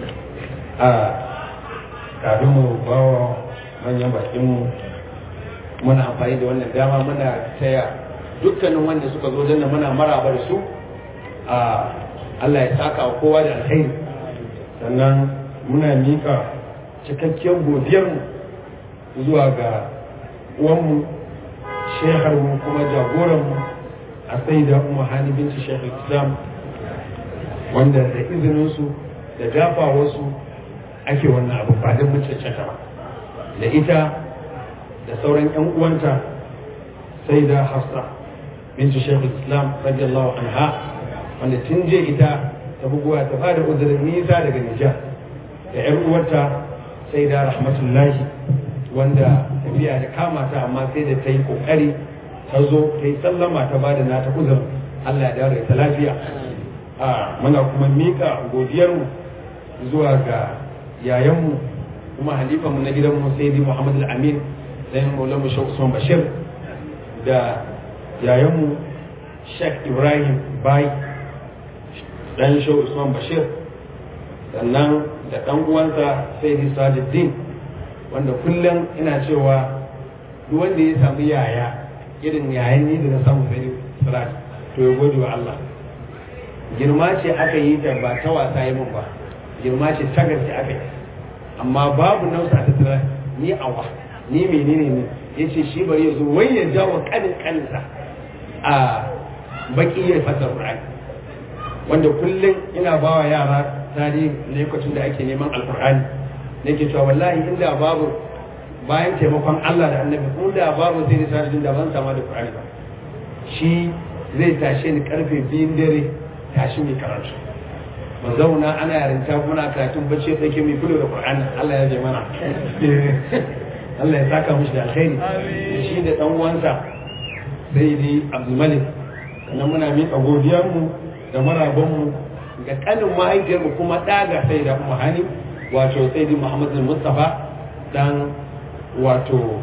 a kafin mu bawa manyan bakin mu muna amfani da wannan dama muna taya dukkanin wanda suka zo janna muna maraba da su a Allah ya saka wa kowa da alkhairi sannan muna mika cikakkiyar godiyarmu zuwa ga uwanmu sheharmu kuma jagoranmu a sai da umar hani binci shekar islam wanda da izininsu da dafawarsu ake wannan abu ba don mucaccata ba da ita da sauran 'yan uwanta sai da hafsa binci shekar islam radiyallahu anha wanda tun je ita ta buguwa ta bada uzurin nisa daga Nijar da ‘yar uwarta sai da rahmatullahi wanda tafiya da kama ta amma sai da ta yi kokari ta zo ta yi sallama ta bada na ta uzurin Allah ya dawo ta lafiya a muna kuma mika godiyarmu zuwa ga yayanmu kuma halifanmu na gidanmu sai Muhammad al-Amin sai Maulana Sheikh Usman Bashir da yayanmu Sheikh Ibrahim Bai dan shi Usman Bashir sannan da dan uwansa sai Sajuddin wanda kullum ina cewa duk wanda ya samu yaya irin yayan ni da na samu sai Siraj to ya gode wa Allah girma ce aka yi ta ba ta wasa yi min ba girma ce ta gaske aka yi amma babu nausa ta tara ni awa ni menene ne yace shi bari ya zo wai ya jawo kanin kaninsa a baki ya fasa Qur'ani wanda kullum ina ba wa yara tarihi lokacin da ake neman alkur'ani nake cewa wallahi inda babu bayan taimakon Allah da annabi ko da babu sai da sarjin da ban sama da qur'ani ba shi zai tashe ni karfe biyun dare tashi mai karatu mu zauna ana yarinta muna karatun bacci ya tsake mai kulo da qur'ani Allah ya je mana Allah ya saka mishi da alkhairi shi da dan uwansa sayyidi Abdul Malik sannan muna miƙa godiyarmu da marabanmu ga kanin mahaifiyarmu kuma ɗaga sai da hani wato sai di muhammad mustafa dan wato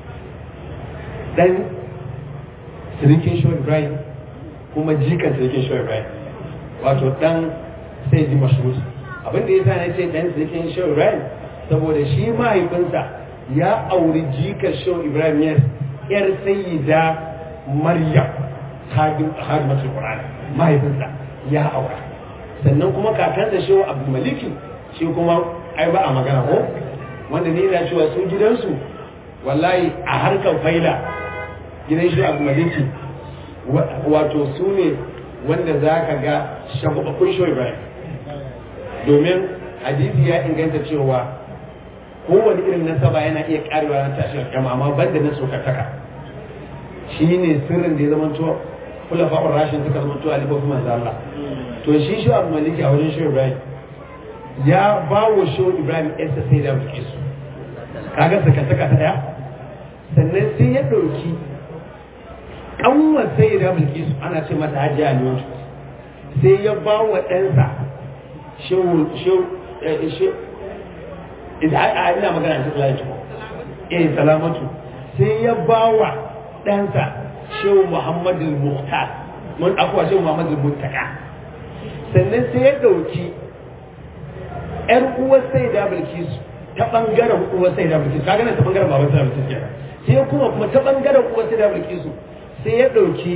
dan sirikin shawar ibrahim kuma jikan sirikin shawar ibrahim wato dan sai di mashhur abinda ya sa na ce dan sirikin shawar ibrahim saboda shi mahaifinsa ya auri jikan shawar ibrahim yar sayyida maryam hadimatul qur'an mahaifinsa ya aura sannan kuma kakan da shehu abu maliki shi kuma ai ba a magana ko wanda ni na cewa su gidansu wallahi a harkar faila gidan shehu abu maliki wato su ne wanda za ka ga shagubakun shehu ibrahim domin hadisi ya inganta cewa kowane irin nasaba yana iya karewa na tashin kyama amma banda na sokataka shi ne sirrin da ya zama cewa kula fa'ur rashin suka zama to alifofin manzo Allah to shi shi Abu Maliki a wajen Shehu Ibrahim ya ba wa Shehu Ibrahim ɗansa sai da muke su kaga saka saka ta daya sannan sai ya ɗauki ƙanwar sai da mulki su ana ce mata hajiya ne sai ya ba wa ɗansa Shehu Shehu ina magana ta tsalaki eh salamatu sai ya ba wa ɗansa shehu Muhammad al-Muhtar mun akwa shehu Muhammad al-Muttaka sannan sai ya dauki ƴar uwar sai da Bilkisu ta bangaren uwar sai da Bilkisu kaga nan ta bangaren baban sai da Bilkisu kenan sai kuma kuma ta bangaren uwar sai da Bilkisu sai ya dauki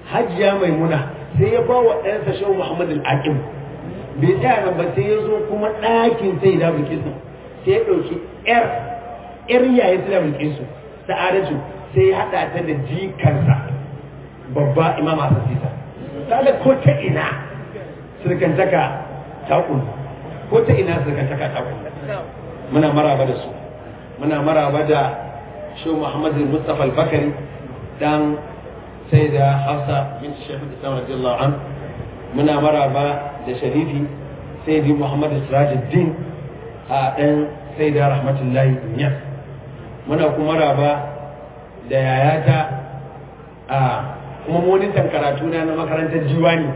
hajiya maimuna sai ya ba wa ɗansa shehu muhammad al-aqim bai tsaya nan ba sai ya zo kuma ɗakin sai da bilkisu sai ya ɗauki ƴar ƴar yayin sai da bilkisu sa'adatu sai ya haɗa ta da jikarsa babba imam hasan sisa kaga ko ta ina surkantaka ta ko ta ina surkantaka ta muna maraba da su muna maraba da shi Muhammad Mustafa al-Bakari dan sai da Hafsa bin Sheikh Islam radiyallahu an muna maraba da Sharifi sai da Muhammad Sirajuddin a dan sai da Rahmatullahi Niyas muna kuma maraba da yayata a kuma monitan karatu na na makarantar Jiwani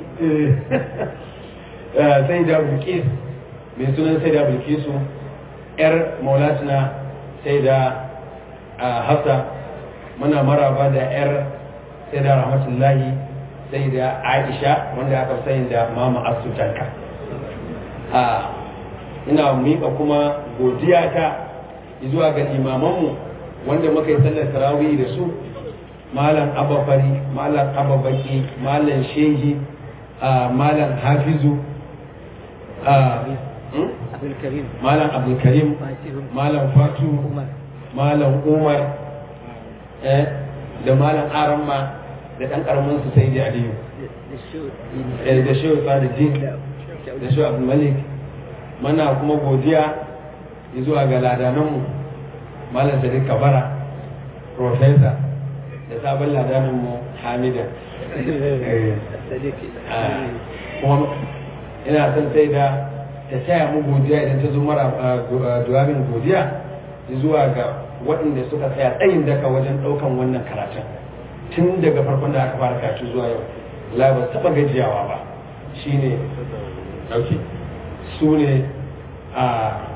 sai da Bilkis mai sunan sai da Bilkisu yar Maulatuna sai da hafsa muna maraba da yar sai da rahmatullahi sai da aisha wanda aka sani da mama asutanka ina miƙa kuma godiya ta zuwa ga imamanmu wanda muka yi sallar tarawih da su malam abafari malam ababaki malam shehi malam hafizu malam abdulkarim malam fatu malam umar da malam aramma da ɗan ƙaramin su sai da aliyu da shehu sadiqin da shehu abu malik mana kuma godiya zuwa ga ladananmu malam sadiq kabara profesa da sabon ladananmu hamida kuma ina son sai da ta taya mu godiya idan ta zo mara duwamin godiya zuwa ga waɗanda suka tsaya tsayin daka wajen ɗaukan wannan karatun tun daga farkon da aka fara karatu zuwa yau la ba taɓa gajiyawa ba shine ɗauke su ne a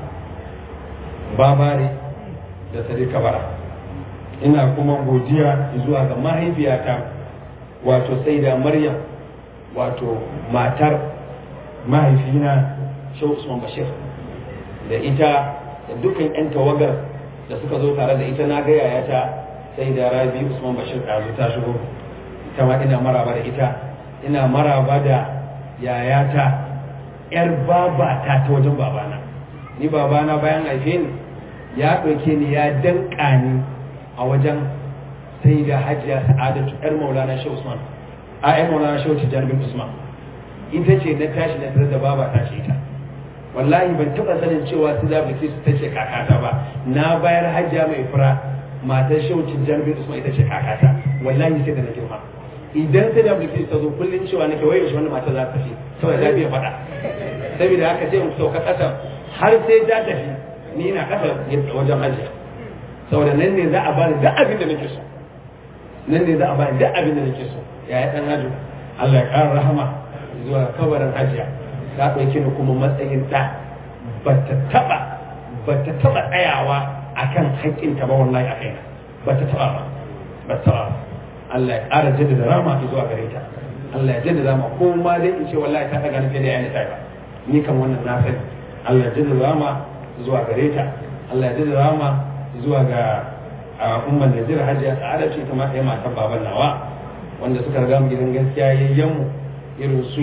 babare da sadika bara ina kuma godiya zuwa ga mahaifiyata wato sai da maryam wato matar mahaifina shehu usman bashir da ita da dukkan 'yan tawagar da suka zo tare da ita na ga yayata sai da rabi usman bashir ɗazu ta shigo ita ma ina maraba da ita ina maraba da yayata yar babata ta wajen babana ni babana bayan haife ni ya ɗauke ni ya danƙa ni a wajen sai da hajiya sa'adatu yar maulana shehu usman a yar maulana shehu tijjar bin usman ita ce na tashi na tare da babata ce ita wallahi ban taɓa sanin cewa su da bilkisu ta ce kakata ba na bayar hajja mai fura matar shaucin jami'in usman ita ce kakata wallahi sai da na girma idan sai da bilkisu ta zo kullum cewa nake wai yaushe wannan matar za ta tafi saboda ta biya faɗa saboda haka sai mu sauka ƙasa har sai ta tafi ni ina ƙasa wajen hajji saboda nan ne za a bani duk abin da nake so nan ne za a bani duk abin da nake so yaya ɗan hajji Allah ya ƙara rahama zuwa kabarin hajjiya ta ɗauki ni kuma matsayin ɗa ba ta taɓa ba ta taɓa tsayawa a kan haƙƙinta ba wallahi a kaina ba ta taɓa ba ba ta taɓa Allah ya ƙara jaddada rama zuwa gare ta Allah ya jaddada rama ko ma dai in ce wallahi ta ɗaga ni fiye da yayin ta ba ni kan wannan na sani Allah ya jaddada rama zuwa gare ta Allah ya jaddada rama zuwa ga umman Najeriya Hajiya Sa'ada ce ta ma ɗaya matan baban nawa wanda suka riga mu gidan gaskiya yayyanmu irin su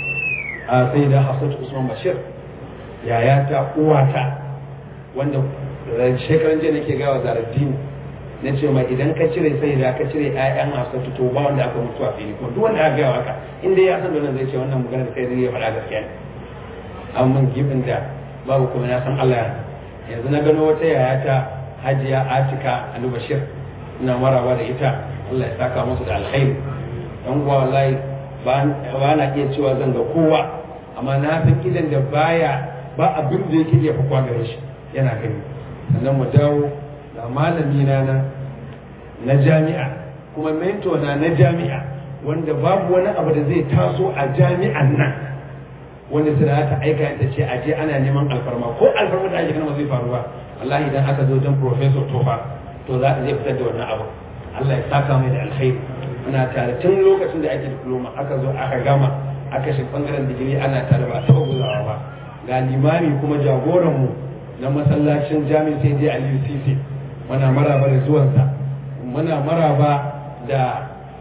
a sai da hafsatu usman bashir yaya ta uwata wanda shekaran jiya nake gawa zaraddini na ce mai idan ka cire sai da ka cire ƴaƴan hafsatu to ba wanda aka mutu a fili kuma duk wanda aka gawa haka inda ya san da nan zai ce wannan magana da kai zai ya faɗa gaskiya ne amma gibin da babu kuma na san Allah yanzu na gano wata yaya ta hajiya atika ali bashir ina maraba da ita Allah ya saka musu da alkhairi dan uwa wallahi ba na iya cewa zan ga kowa amma na san idan da baya ba abin da yake iya fakwa gare shi yana gani sannan mu dawo da malami na na jami'a kuma mento na na jami'a wanda babu wani abu da zai taso a jami'an nan wanda su da ta aika ta ce a je ana neman alfarma ko alfarma da ake kana zai faru ba wallahi idan aka zo don professor tofa to za a zai fitar da wannan abu Allah ya saka mai da alkhairi muna tare tun lokacin da ake diploma aka zo aka gama aka shi bangaren digiri ana tare ba taɓa guzawa ba ga limami kuma jagoranmu na masallacin jami'in sai dai aliyu sisi muna maraba da zuwansa muna maraba da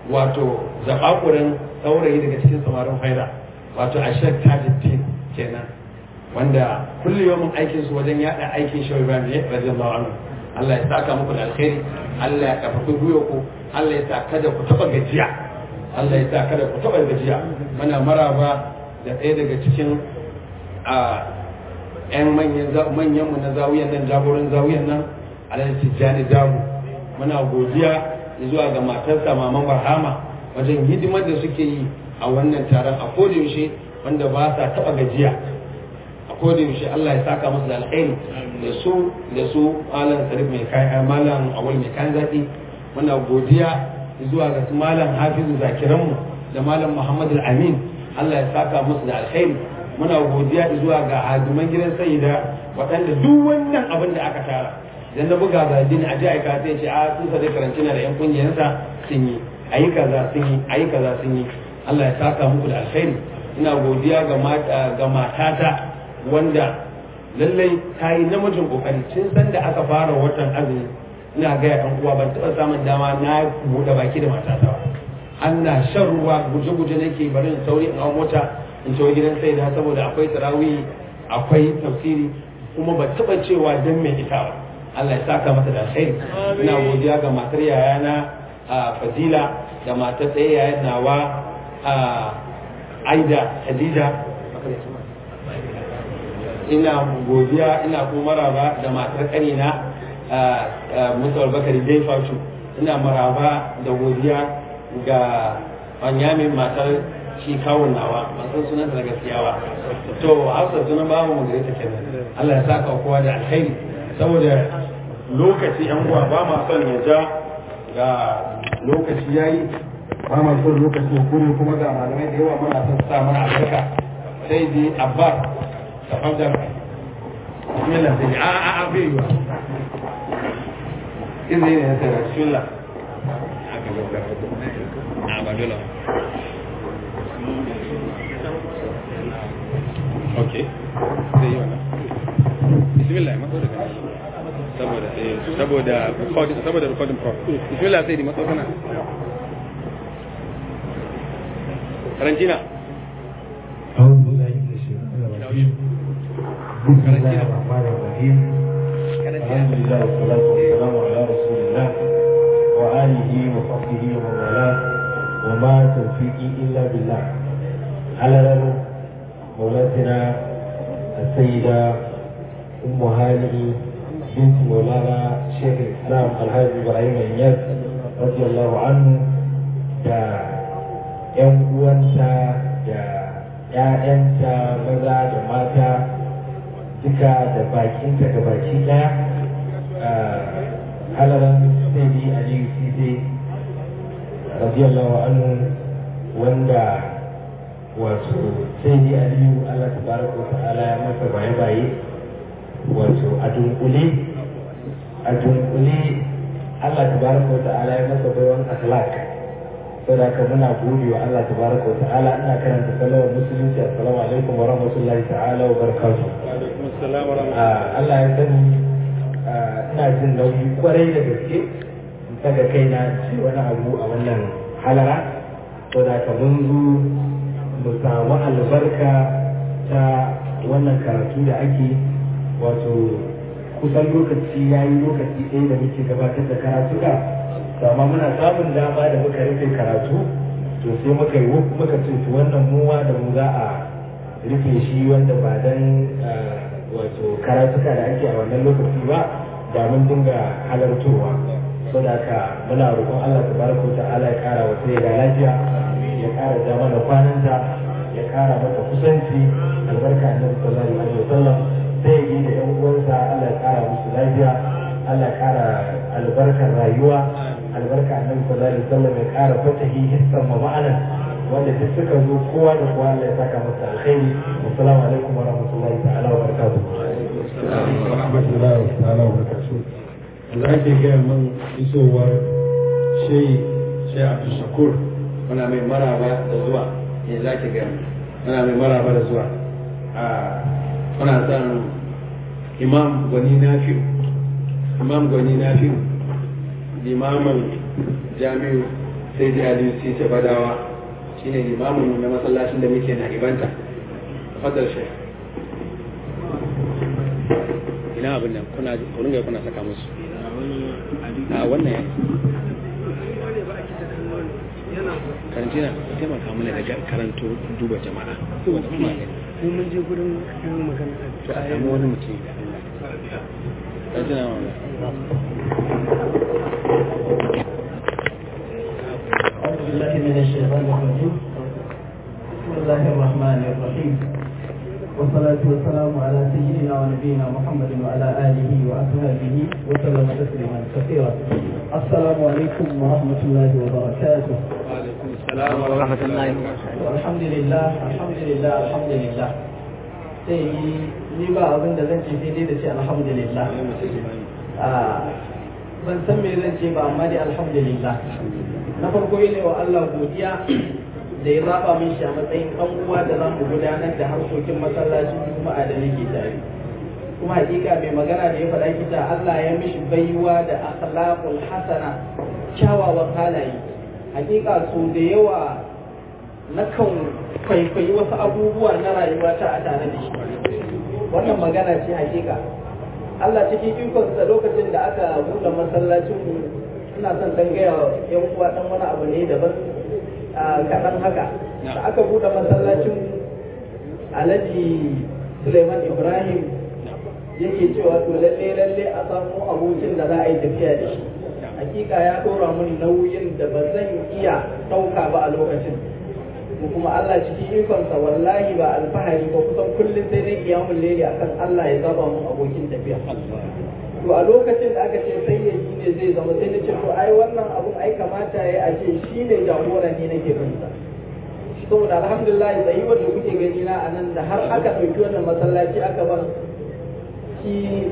wato zabakurin saurayi daga cikin samarin faida wato a shek tajuddin kenan wanda kullu yawan aikin su wajen yada aikin shi Ibrahim ne radiyallahu anhu Allah ya saka muku da alkhairi Allah ya kafafi gwiwa ku Allah ya sa kada ku taba gajiya Allah ya sa kada ku taba gajiya muna maraba da ɗaya daga cikin a ƴan manyan manyan mu na zawiyan nan jagoran zawiyan nan Alhaji Tijjani Dabu muna godiya zuwa ga matarsa Maman Barhama wajen hidimar da suke yi a wannan taron a yaushe wanda ba sa taba gajiya a yaushe Allah ya saka musu da alkhairi da su da su malam sarif mai kayan malam awal mai kayan zaɓi muna godiya zuwa ga su malam hafizu zakiranmu da malam muhammad amin Allah ya saka musu da alkhairi muna godiya zuwa ga hadiman gidan sayida waɗanda duk wannan abin da aka tara idan na buga ga dini a ji aika sai ce a sun sa karanci na da yan kungiyarsa sun yi ayi kaza sun yi ayi kaza sun yi Allah ya saka muku da alkhairi ina godiya ga matata wanda lallai ta yi namijin kokari tun san da aka fara watan azumi ina gaya ɗan uwa ban taɓa samun dama na buɗe baki da matata ba ana shan ruwa guje-guje nake bari in sauri in hau mota in tawo gidan sai da saboda akwai tarawih akwai tafsiri kuma ban taɓa cewa dan mai ita ba Allah ya saka mata da alkhairi ina godiya ga matar yayana a Fadila da matar ɗaya yayan nawa a Aida Khadija ina godiya ina kuma maraba da matar kanina Musa Bakari Dai Fatu ina maraba da godiya ga Wanyamin matar shi kawun nawa ban san sunanta na gaskiya ba to hausa sunan babu mu gare ta kenan Allah ya saka kowa da alkhairi saboda lokaci yan uwa ba ma son ya ja ga lokaci yayi ba ma son lokaci ya kure kuma ga malamai da yawa muna son sa mana albarka sai dai abbas تفضل بسم الله سيدي اه اه اه في إذن يا سيدي بسم الله اوكي zai yi wannan bismillah ma so daga saboda saboda recording saboda recording pro bismillah sai di maso kana karantina أعوذ بالله من الشيطان الرجيم بسم الله الرحمن الرحيم الحمد لله والصلاة والسلام على رسول الله وآله وصحبه ومن والاه وما توفيقي إلا بالله على مولاتنا السيدة أم هانئ بنت مولانا شيخ الإسلام الحاج إبراهيم إنياس رضي الله عنه دا ‘yan uwanta da ‘ya'yanta maza da mata duka da bakinta da baki ɗaya halaran sai aliyu sise radiyallahu anhu wanda wato sai aliyu allah tabaraka ta'ala ya masa baye-baye wato a dunkule a dunkule allah tabaraka ta'ala ya masa baiwan akhlaq saboda haka muna gode wa Allah tabaraka wa ta'ala ina karanta salawar musulunci assalamu alaikum wa rahmatullahi ta'ala wa barakatuh Allah ya sani ina jin nauyi kwarai da gaske in saka kaina ce wani abu a wannan halara saboda haka mun zo mu samu albarka ta wannan karatu da ake wato kusan lokaci ya yi lokaci ɗaya da muke gabatar da karatuka amma muna samun dama da muka rufe karatu to sai muka yi muka ce to wannan muwa da mu za a rufe shi wanda ba dan wato karatuka da ake a wannan lokaci ba da mun dinga halartowa saboda haka muna roƙon Allah tabaraka wa ta'ala ya kara wa sai da lafiya ya kara da mana kwananta ya kara mata kusanci albarka annabi sallallahu alaihi wasallam sai yi da yan uwansa Allah ya kara musu lafiya Allah ya kara albarkar rayuwa albarka annabi sallallahu alaihi wasallam ya kara fatahi hissan wa ma'anan wanda duk suka zo kowa da kowa Allah ya saka masa alkhairi assalamu alaikum wa rahmatullahi ta'ala wa barakatuh wa rahmatullahi ta'ala wa barakatuh Allah ke gaya man isowar shai shai Abdul Shakur muna mai maraba da zuwa ne za ki gaya muna mai maraba da zuwa a muna son imam gwani nafi'u imam gwani nafi'u limamin jami'u sai da aliyu sai ta badawa shine limamin na masallacin da muke na ibanta fadar shi ina abin nan kuna kurin ga kuna saka musu a wannan ya karanci na taimaka mana da karanto duba jama'a duba jama'a ne Mun mun je gurin yin magana to a samu wani mutum da Allah karanci na wannan أعوذ بالله من الشيطان الرجيم بسم الله الرحمن الرحيم والصلاة والسلام على سيدنا ونبينا محمد وعلى آله وأصحابه وسلم تسليما كثيرا السلام عليكم ورحمة الله وبركاته وعليكم السلام ورحمة الله الحمد لله الحمد لله الحمد لله sai ni ba abin da zan ce sai dai da ce alhamdulillah ban san me zan ce ba amma dai alhamdulillah na farko yi ne wa Allah godiya da ya zaba min shi a matsayin ɗan uwa da zamu gudanar da harkokin masallacin juma'a da nake tare kuma hakika mai magana da ya faɗa kita Allah ya mishi baiwa da akhlaqul hasana kyawawan halaye hakika so da yawa nakan kwaikwayi wasu abubuwa na rayuwa ta a tare da shi wannan magana ce hakika Allah cikin ikonsa lokacin da aka buɗe masallacin mu ina son dan gaya yan uwa dan wani abu ne daban kaɗan haka da aka buɗe masallacin alhaji Suleiman Ibrahim yake cewa to lalle lalle a samu abokin da za a yi tafiya da shi hakika ya ɗora mini nauyin da ba zan iya ɗauka ba a lokacin mu kuma Allah cikin ikonsa wallahi ba alfahari ba kusan kullum sai dai kiyamun lele akan Allah ya zaba mun abokin tafiya to a lokacin da aka ce sai ya shi ne zai zama sai na ce to ai wannan abun ai kamata ya a ce shi ne jagora ne nake bin sa saboda alhamdulillah tsayi wanda kuke gani na anan da har aka ɗauki wannan masallaci aka ban shi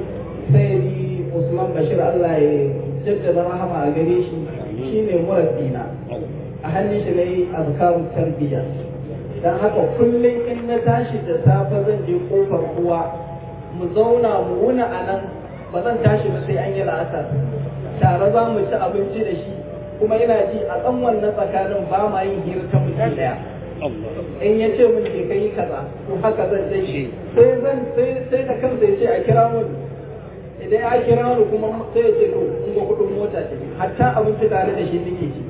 sayyidi Usman Bashir Allah ya jaddada rahama a gare shi shine murabbina a hannun shi ne azkarun tarbiyya dan haka kullum in na tashi da safe zan je kofar uwa mu zauna mu wuna a nan ba zan tashi ba sai an yi la'asar tare za mu ci abinci da shi kuma ina ji a tsan wannan tsakanin ba ma yin hira ta mutum daya in ya ce mun ke kai kaza to haka zan je shi sai zan sai da kansa ya ce a kira mun idan ya kira mu kuma sai ya ce to in ga kudin mota ce hatta abinci tare da shi nake ci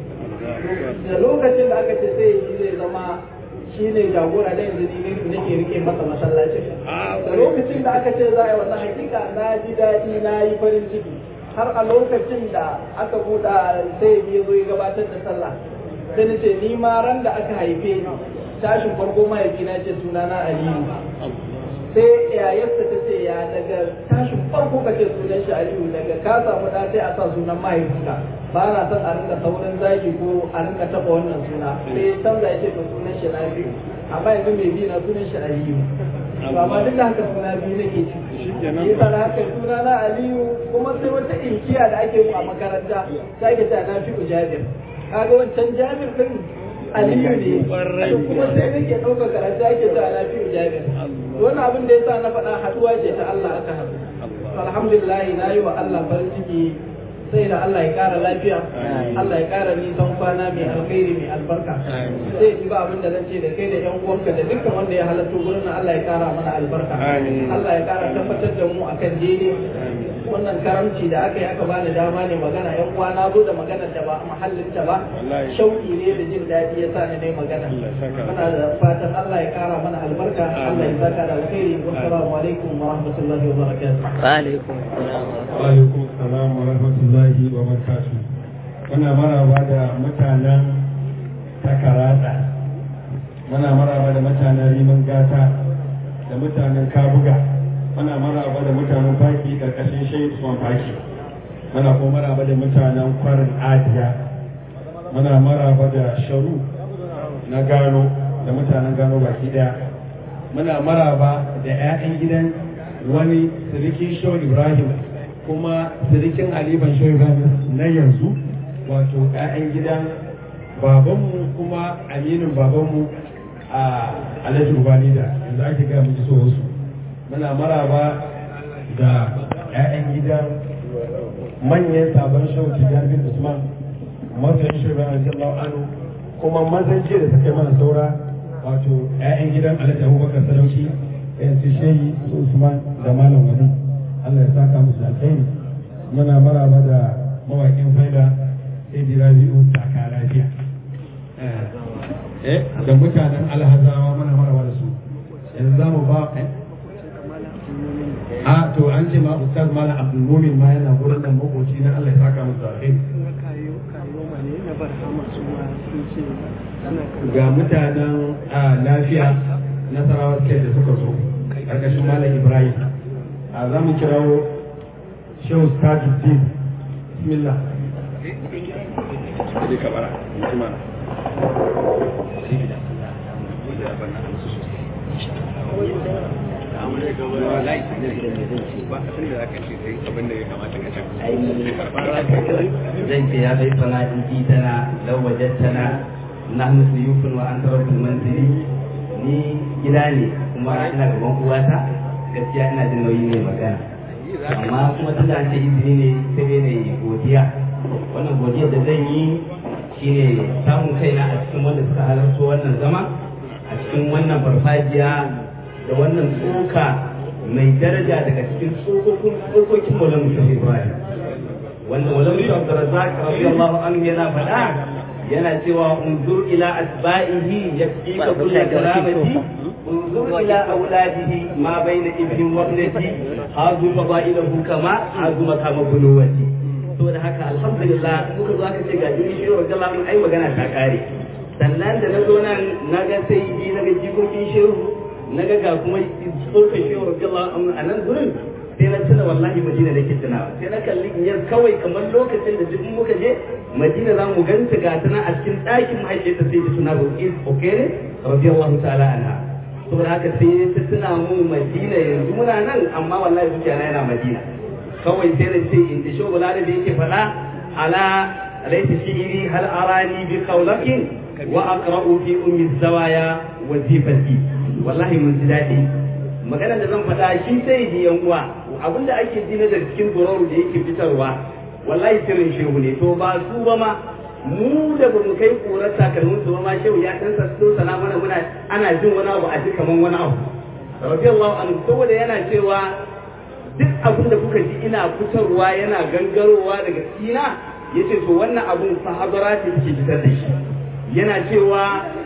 da lokacin da aka ce sai shi zai zama shi ne jagora da yanzu ne nake rike masa masallacin da lokacin da aka ce za a yi wannan hakika na ji daɗi na yi farin ciki har a lokacin da aka buɗa sai ya zo ya gabatar da sallah sai na ce ni ma ran da aka haife ni tashin farko mahaifina ce sunana aliyu sai yayarsa ta ce ya daga tashin farko ka ce sunan shi aliyu daga ka samu ɗa sai a sa sunan mahaifinka ba na son a rinka saurin zagi ko a rinka taɓa wannan suna sai canza ya ce to sunan shi na biyu amma yanzu mai biyu na sunan shi aliyu to amma duk da haka suna biyu nake ci yi sana haka suna na aliyu kuma sai wata inkiya da ake yi a makaranta ta ke ta na fi jabir kaga wancan jabir din aliyu ne kuma sai nake ɗaukar karatu ake ta na fi jabir wannan abin da ya sa na faɗa haɗuwa ce ta Allah aka haɗu alhamdulillah na yi wa Allah farin ciki sai da Allah ya ƙara lafiya Allah ya ƙara nisan kwana mai alkhairi mai albarka sai ji ba abin da zan ce da kai da yan uwanka da dukkan wanda ya halatto gurin nan Allah ya ƙara mana albarka Allah ya ƙara tabbatar da mu akan daidai wannan karamci da aka yi aka bani dama ne magana yan uwa na zo da maganar da ba a mahallin ta ba shauki ne da jin daɗi ya sa ni dai magana muna da fatan Allah ya ƙara mana albarka Allah ya saka da alkhairi wassalamu alaikum wa rahmatullahi wa barakatuh wa alaikum assalam wa alaikum assalam wa rahmatullahi wa barakatuh muna maraba da mutanen takarada muna maraba da mutanen riman gata da mutanen kabuga muna maraba da mutanen faki karkashin shehu usman faki muna kuma maraba da mutanen kwarin adiya muna maraba da sharu na gano da mutanen gano baki daya muna maraba da 'ya'yan gidan wani sirikin shehu ibrahim kuma sirikin aliban shehu ibrahim na yanzu wato 'ya'yan gidan babanmu kuma aminin babanmu a alhaji ubani da yanzu ake gaya muke so wasu muna maraba da 'ya'yan gidan manyan sabon shehu tijjar bin usman masoyin shi bayan radiyallahu anhu kuma mazan jiya da suka yi mana saura wato 'ya'yan gidan alhaji abubakar sadauki yan su shehi su usman da malam wani allah ya saka musu alkhairi muna maraba da mawaƙin faida sai di rabi'u taka lafiya eh da mutanen alhazawa muna maraba da su yanzu za mu ba a to an ce ma ustaz malam abdul mumin ma yana gurin nan makoci na allah ya saka musu alkhairi ga mutanen lafiya nasarawa suke da suka zo ƙarƙashin malam ibrahim a za mu kirawo shehu tajuddin bismillah Jadi kabara, gimana? zan ce ya bai fana in ji tana lau wajattana nahnu suyufun wa anta rabbul manzili ni gida ne kuma ina gaban uwata gaskiya ina jin nauyi ne magana amma kuma tun da an ce izini ne sai dai ne godiya wannan godiyar da zan yi shine samun kaina a cikin wanda suka halarta wannan zama a cikin wannan farfajiya da wannan tsoka mai daraja daga cikin tsokokin tsokokin maulan mutum ibrahim wanda maulan mutum abdurrazzaq radiyallahu anhu yana faɗa yana cewa unzur ila asba'ihi yakfika kullu karamati unzur ila auladihi ma baina ibnin wa ibnati hazu fadailahu kama hazu makama bunuwati to da haka alhamdulillah muka zo aka ce ga jini shi wa jalla mun ai magana ta kare sannan da na zo nan na ga sai ji na ga jikokin shehu na ga ga kuma tsokan shehu wa jalla a nan gurin sai na tuna wallahi madina nake tunawa sai na kalli in kawai kamar lokacin da duk muka je madina za mu ganta ga tana a cikin ɗakin mahaifiyarta sai ta tuna bukis okere radiyallahu ta'ala anha to da haka sai ta tuna mu madina yanzu muna nan amma wallahi zuciya na yana madina kawai sai na ce in ta shogula da yake faɗa ala laita shi'iri hal arani bi qawlakin wa aqra'u fi ummi zawaya wazifati wallahi mun ji daɗi magana da zan faɗa shi sai ji yan uwa abinda ake ji na daga cikin gororu da yake fitarwa wallahi sirrin shehu ne to ba su ba ma mu da bamu kai korar takalmin su ba ma shehu ya dan sassu sana mana muna ana jin wani abu a ji kaman wani abu radiyallahu anhu saboda yana cewa duk abin da kuka ji ina fitarwa yana gangarowa daga sina yace to wannan abun sahabara ce take fitar da shi yana cewa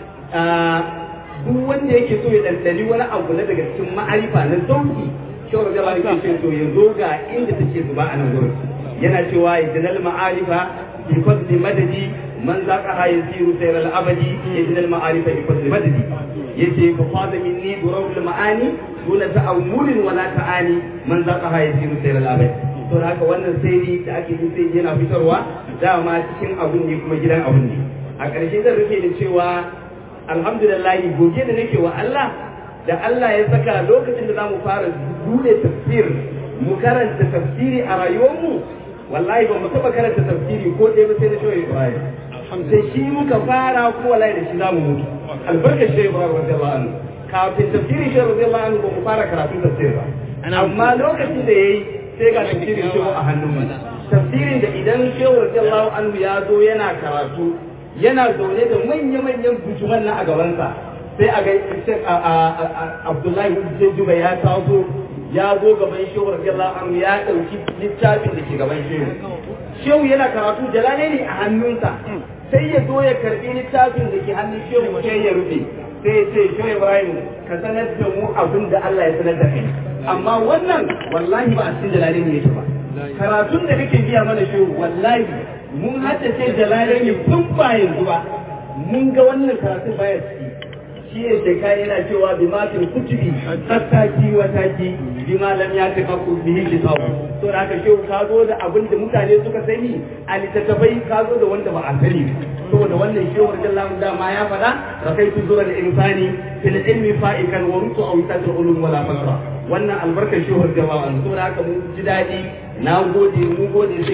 duk wanda yake so ya dandani wani abu na daga cikin ma'arifa na sauki shawar da ba ce to ya zo ga inda take zuba a nan gurin yana cewa idnal ma'arifa bi fadli madadi man zaqa ha yasiru sayr al abadi idnal ma'arifa bi fadli madadi yace fa fada minni durul ma'ani duna ta'awulin wala ta'ani man zaqa ha yasiru sayr al abadi to haka wannan sai da ake yi sai yana fitarwa dama cikin abun ne kuma gidan abun ne a ƙarshe zan rufe da cewa alhamdulillah goge da nake wa Allah da Allah ya saka lokacin da zamu fara bude tafsir mu karanta tafsiri a rayuwarmu wallahi ba mu taba karanta tafsiri ko ɗaya ba sai na shoyi Ibrahim da shi muka fara ko wallahi da shi zamu mutu albarka shi Ibrahim radiyallahu anhu kafin tafsiri shi radiyallahu anhu ba mu fara karatu tafsir ba amma lokacin da yayi sai ga tafsirin shi a hannun mu tafsirin da idan shehu radiyallahu anhu ya zo yana karatu yana zaune da manya-manyan bujuman na a gabansa sai a ga Abdullahi Jejuba ya taso ya zo gaban shehu radiyallahu anhu ya dauki littafin da ke gaban shehu shehu yana karatu jalale ne a hannunsa sai ya zo ya karbi littafin da ke hannun shehu sai ya rufe sai ya ce shehu Ibrahim ka sanar da mu abin da Allah ya sanar da kai amma wannan wallahi ba a cikin jalale ne yake ba karatun da kake biya mana shehu wallahi mun haddace jalale ne tun ba yanzu ba mun ga wannan karatun baya ciki shi ne shekara yana cewa bi matin kutubi tattaki wa taki bi malam ya ta kaku bihi kitabu to da haka shehu ka zo da abin da mutane suka sani a littattafai ka zo da wanda ba a sani saboda wannan shehu radiyallahu dama ya faɗa rakaitu zura da insani fil ilmi fa'ikan wa rutu aw tatul ulum wala fakra wannan albarkar shehu radiyallahu anhu saboda haka mun ji daɗi na gode mun gode sai da karam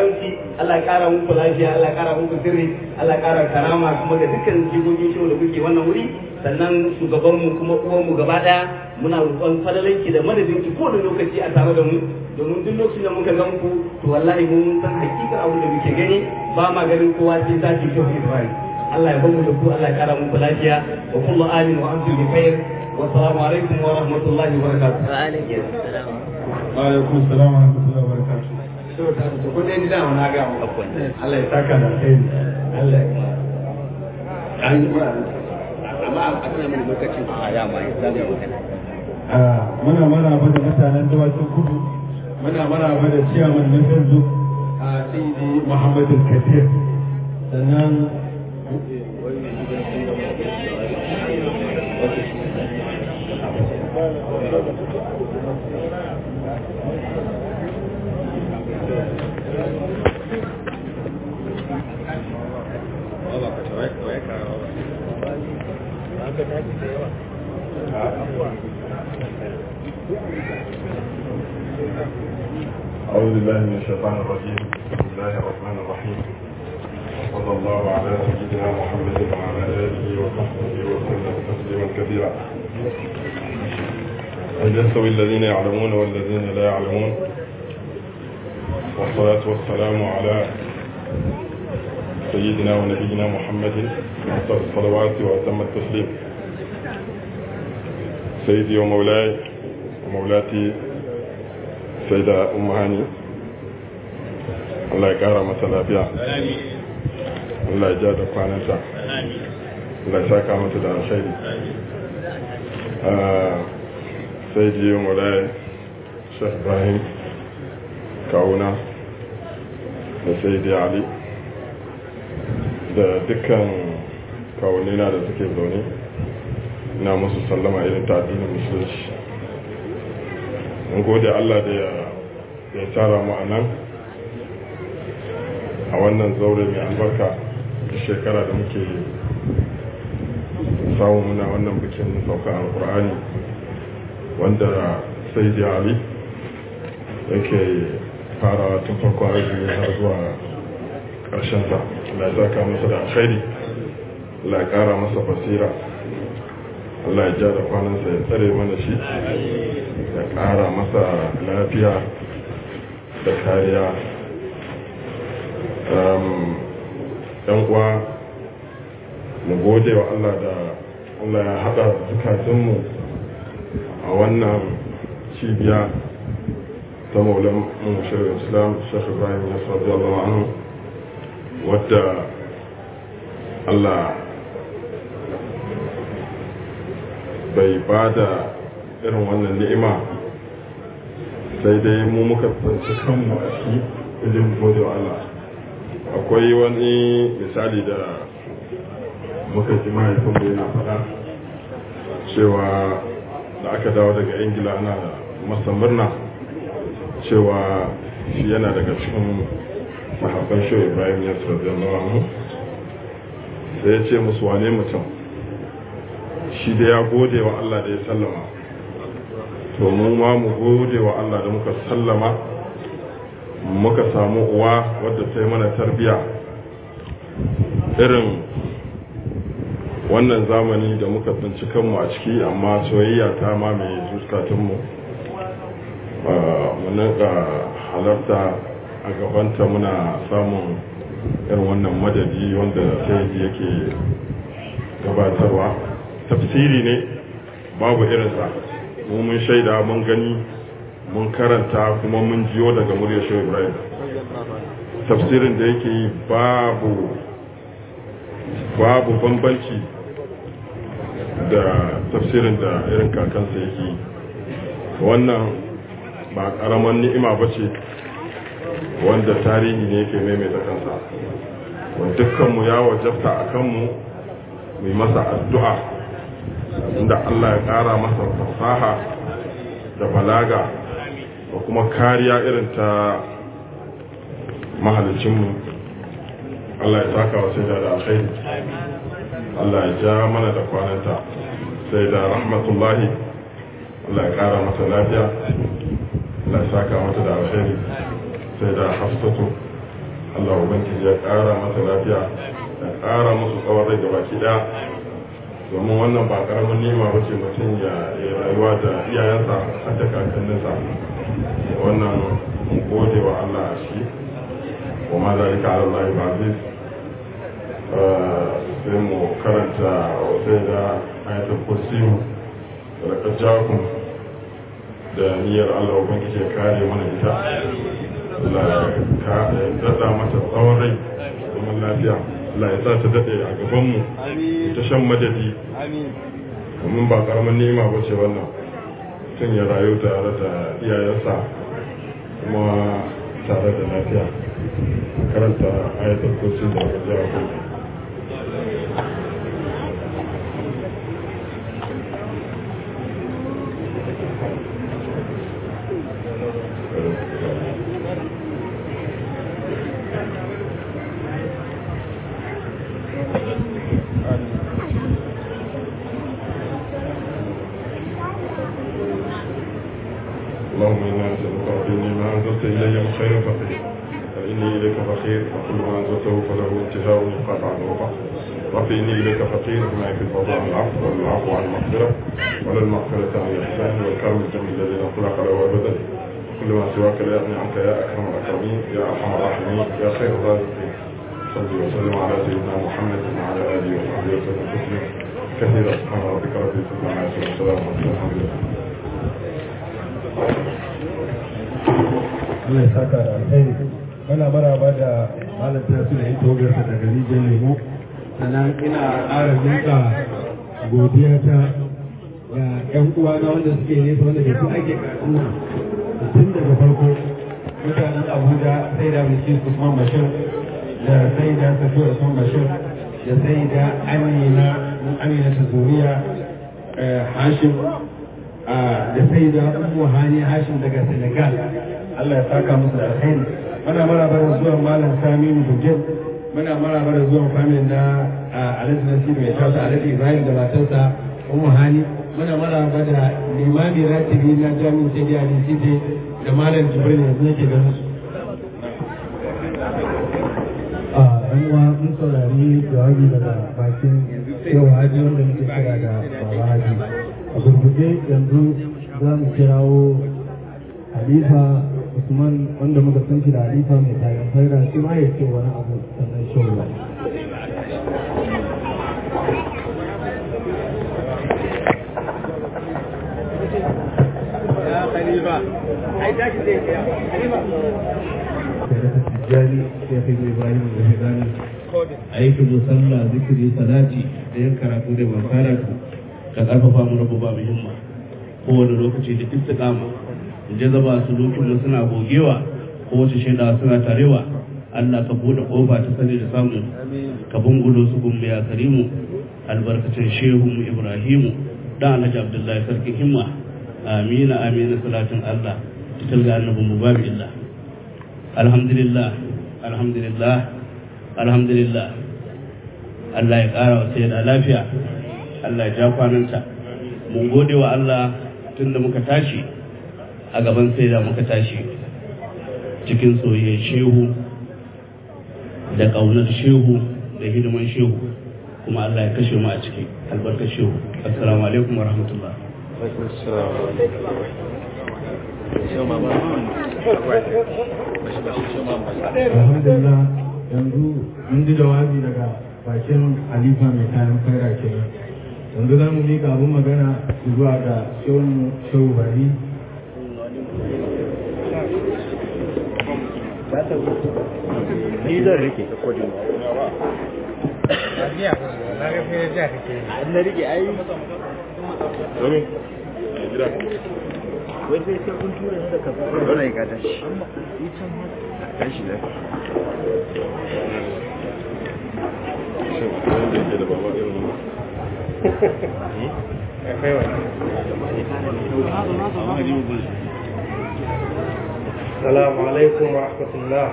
karamci Allah ya kara muku lafiya Allah ya kara muku sirri Allah ya kara karama kuma ga dukkan jigogin shi da kuke wannan wuri sannan shugabanmu kuma uwanmu gaba daya muna roƙon fadalanki da madadinki ko da lokaci a tare da mu domin duk lokacin da muka gan ku to wallahi mun san hakikar abin da muke gani ba ma ganin kowa sai zaki kyau Ibrahim Allah ya bamu da ku Allah ya kara muku lafiya wa kullu amin wa antum bi khair wa assalamu alaikum wa rahmatullahi wa barakatuh wa alaikum salam wa alaikum salam wa rahmatullahi wa barakatuh to ta to ko dai da na ga mu Allah ya saka da alheri Allah ya an yi mura amma a kana mun lokacin a ya ma za mu magana Ah, muna maraba da mutanen dawakin kudu muna maraba da ciyaman na facebook a sayyidi muhammadu kadir sannan أعوذ بالله من الشيطان الرجيم بسم الله الرحمن الرحيم صلى الله على سيدنا محمد وعلى آله وصحبه وسلم تسليما كثيرا هل يستوي الذين يعلمون والذين لا يعلمون والصلاة والسلام على سيدنا ونبينا محمد أفضل الصلوات وأتم التسليم سيدي ومولاي ومولاتي سيدة أم هاني الله يقارى masa lafiya Allah ya ja da kwananta Allah ya saka mata da alkhairi sai ji yi mulai Sheikh Ibrahim kawuna da sai di Ali da dukkan kawunina da suke zaune ina musu sallama irin ta addinin musulunci mun gode Allah da ya ya tara mu a nan a wannan zaure mai albarka da shekara da muke samu muna wannan bikin sauka alkur'ani wanda sai da ali yake farawa tun farko azumi har zuwa ƙarshen sa Allah ya saka masa da alkhairi Allah ya ƙara masa basira Allah ya ja da kwanansa ya tsare mana shi ya ƙara masa lafiya da kariya yan uwa mu gode wa Allah da Allah ya haɗa zukatunmu a wannan cibiya ta maulan shirin islam shekhu ibrahim ya sabi Allah anhu wadda Allah bai ba da irin wannan ni'ima sai dai mu muka tsanci kanmu a ciki wajen gode wa Allah akwai wani misali da muka ji mahaifinmu yana faɗa cewa da aka dawo daga ingila ana masa murna cewa shi yana daga cikin sahabban shi ibrahim ya radiyallahu anhu sai ya ce musu wane mutum shi da ya gode wa Allah da ya sallama to mu ma mu gode wa Allah da muka sallama muka samu uwa wadda ta yi mana tarbiya irin wannan zamani da muka tsinci kanmu a ciki amma soyayya ta mamaye zukatunmu muna ga halarta a gabanta muna samun irin wannan madadi wanda sai yake gabatarwa tafsiri ne babu irinsa mu mun shaida mun gani mun karanta kuma mun jiyo daga muryar shehu ibrahim tafsirin da yake yi babu babu bambanci da tafsirin da irin kakansa yake yi wannan ba karaman ni'ima ba ce wanda tarihi ne yake maimaita kansa wanda dukkanmu ya wajabta a kanmu mai masa addu'a inda Allah ya ƙara masa fasaha da balaga da kuma kariya irin ta mahalicinmu Allah ya saka wa sai da alkhairi Allah ya ja mana da kwananta sai da rahmatullahi Allah ya ƙara mata lafiya Allah ya saka mata da alkhairi sai da hafsatu Allah ubangiji ya ƙara masa lafiya ya ƙara musu tsawon rai da baki ɗaya domin wannan ba ƙaramin nema ba ce mutum ya rayuwa da iyayensa har da kakanninsa wannan mun gode wa Allah a shi wa ma zalika ala Allah ba aziz sai mu karanta sai da ayatul kursi da rakajjakun da niyyar Allah ubangiji ya kare mana ita Allah ya daɗa mata tsawon rai zaman lafiya Allah ya sa ta daɗe a gabanmu ta shan madadi domin ba ƙaramin nema ba ce wannan tun ya rayu tare da iyayensa kuma tare da lafiya karanta ayatul kursi da rakajjakun اللهم انا نسالك ربنا ما انزلت الي من خير فقير فاني اليك فقير وكل ما انزلته فله انتهاء يقاطع الوقع رب اني اليك فقير بما يكفي الفضل عن العفو والعفو عن المغفره ولا المغفره عن الاحسان والكرم الجميل الذي لا خلق له ابدا كل ما سواك لا يغني عنك يا اكرم الاكرمين يا ارحم الراحمين يا خير الرازقين صل وسلم على سيدنا محمد وعلى اله وصحبه وسلم تسليما كثيرا سبحان ربك رب العزه عما يصفون وسلام على الحمد لله Allah ya saka da alheri muna maraba da malam tasu da ita wagarsa daga rijiyar lemo sannan ina ƙara miƙa godiya ta ga ƴan uwa na wanda suke nesa wanda da su ake karatu tun daga farko mutanen abuja sai da bishi usman bashir da sai da safi usman bashir da sai da amina amina ta zuriya hashim da sai da umu hani hashim daga senegal allah ya saka musu da alkhairi muna maraba da zuwan malam saminu bujin muna maraba da zuwan famin na alhaji nasiru mai tausa alhaji ibrahim da matarsa umu hani muna maraba da limami ratibi na jami'in sai da alisite da malam jibril yanzu nake ganin su a ɗan uwa mun saurari jawabi daga bakin yau haji wanda muke kira da baba haji a gurguje yanzu za mu kirawo halifa usman wanda muka san shi da halifa mai tayin faira shi ma ya ce wani abu sannan shawara tijjani shekhi ibrahim al-hidani aikin musalla zikiri salati da yin karatu da makaratu ka karfafa mu rabu ba muhimma kowane lokaci da istiqama in je zaba su lokin mu suna gogewa ko wace shaida suna tarewa Allah ka bude kofa ta sani da samu ka bungulo su gumbe ya karimu albarkacin shehu mu ibrahimu dan alhaji abdullahi sarkin himma amina amina salatin Allah ta talga annabi mu babu illa alhamdulillah alhamdulillah alhamdulillah Allah ya ƙara wa sai da lafiya Allah ya ja kwananta mun gode wa Allah tun da muka tashi a gaban sai da muka tashi cikin soyayyar shehu da ƙaunar shehu da hidiman shehu kuma Allah ya kashe mu a ciki albarkar shehu assalamu alaikum wa rahmatullah alhamdulillah yanzu mun ji jawabi daga bakin halifa mai kayan faira kenan yanzu za mu miƙa abin magana zuwa ga shehun shehu bari ni zan rike na rike ai Domin, gida. wai sai sai kun tura ni da kafa wannan ya tashi yi can ma tashi da Shin, wanda yake da baba irin wannan. السلام عليكم ورحمة الله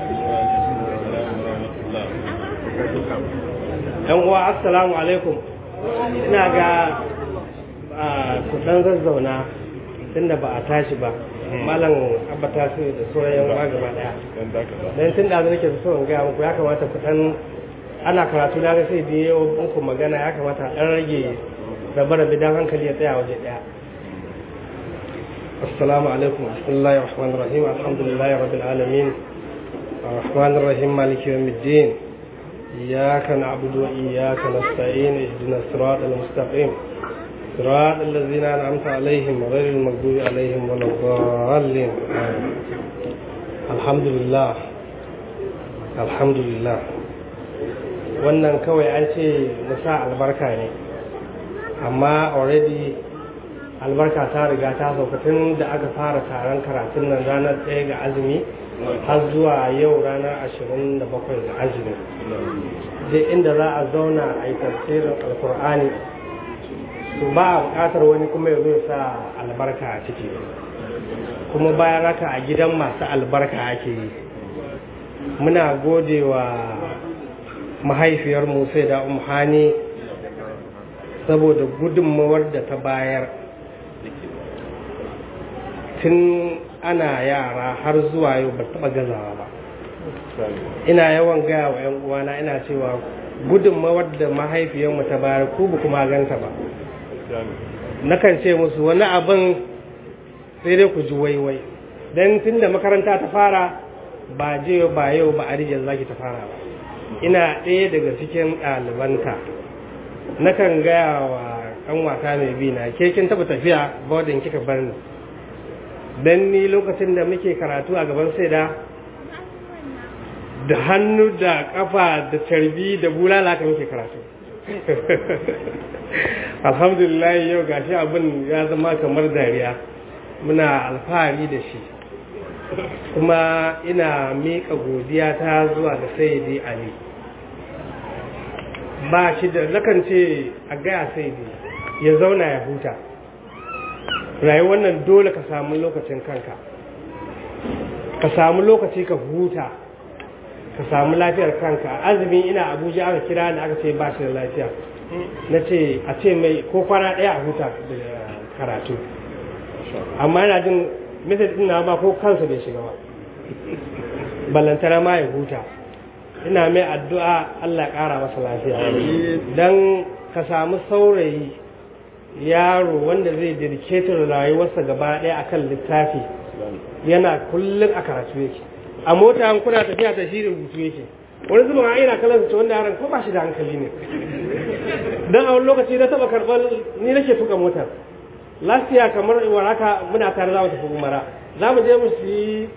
‘Yan uwa, Assalamu alaikum, ina ga kudan zazzauna tunda ba a tashi ba, malam abata su da sauran yan uwa gaba daya dan tun da nake so in gaya muku ya kamata ku dan ana karatu na ga sai da yau muku magana ya kamata a dan rage rabe-rabe dan hankali ya tsaya waje daya السلام عليكم بسم الله الرحمن الرحيم الحمد لله رب العالمين الرحمن الرحيم مالك يوم الدين إياك نعبد وإياك نستعين اهدنا الصراط المستقيم صراط الذين أنعمت عليهم غير المغضوب عليهم ولا الضالين آمين. الحمد لله الحمد لله wannan kawai an ce musa albarka ne amma already albarka ta riga ta sauka tun da aka fara taron karatun nan ranar ɗaya ga azumi har zuwa yau ranar ashirin da bakwai ga azumi duk inda za a zauna a yi tafsirin alkur'ani to ba a buƙatar wani kuma ya zo ya sa albarka a ciki kuma bayan haka a gidan masu albarka ake yi muna gode wa mahaifiyarmu sai da umhani saboda gudunmawar da ta bayar tun ana yara har zuwa yau ba taɓa gazawa ba ina yawan gaya wa 'yan uwana ina cewa gudunmawar da mahaifiyarmu ta bayar ku ba kuma ganta ba nakan ce musu wani abin sai dai ku ji waiwai don tun da makaranta ta fara ba je ba yau ba a rijiyar zaki ta fara ba ina ɗaya daga cikin ɗalibanta nakan gaya wa ɗan wata mai bi na ke kin taɓa tafiya bodin kika bar ni don ni lokacin da muke karatu a gaban saida da hannu da kafa da carbi da bulala ka muke karatu alhamdulillah yau gashi abin ya zama kamar dariya muna alfahari da shi kuma ina miƙa godiya ta zuwa ga saidi ali ba shi da nakan ce a gaya saidi ya zauna ya huta rayuwar nan dole ka samu lokacin kanka ka samu lokaci ka huta ka samu lafiyar kanka azumi ina abuja aka kira ni aka ce ba shi da lafiya na ce a ce mai ko kwana ɗaya a huta da karatu amma yana jin message din na ba ko kansa bai shiga ba ballantana ma ya huta ina mai addu'a Allah ya ƙara masa lafiya don ka samu saurayi yaro wanda zai dirketar rayuwarsa gaba ɗaya akan littafi yana kullum a karatu yake a mota an kuna tafiya ta shi rubutu yake wani zubin a ina kallon su wanda yaran ko ba shi da hankali ne don a wani lokaci na taɓa karɓar ni nake tuka motar lafiya kamar iwar haka muna tare za mu tafi umara za mu je mu yi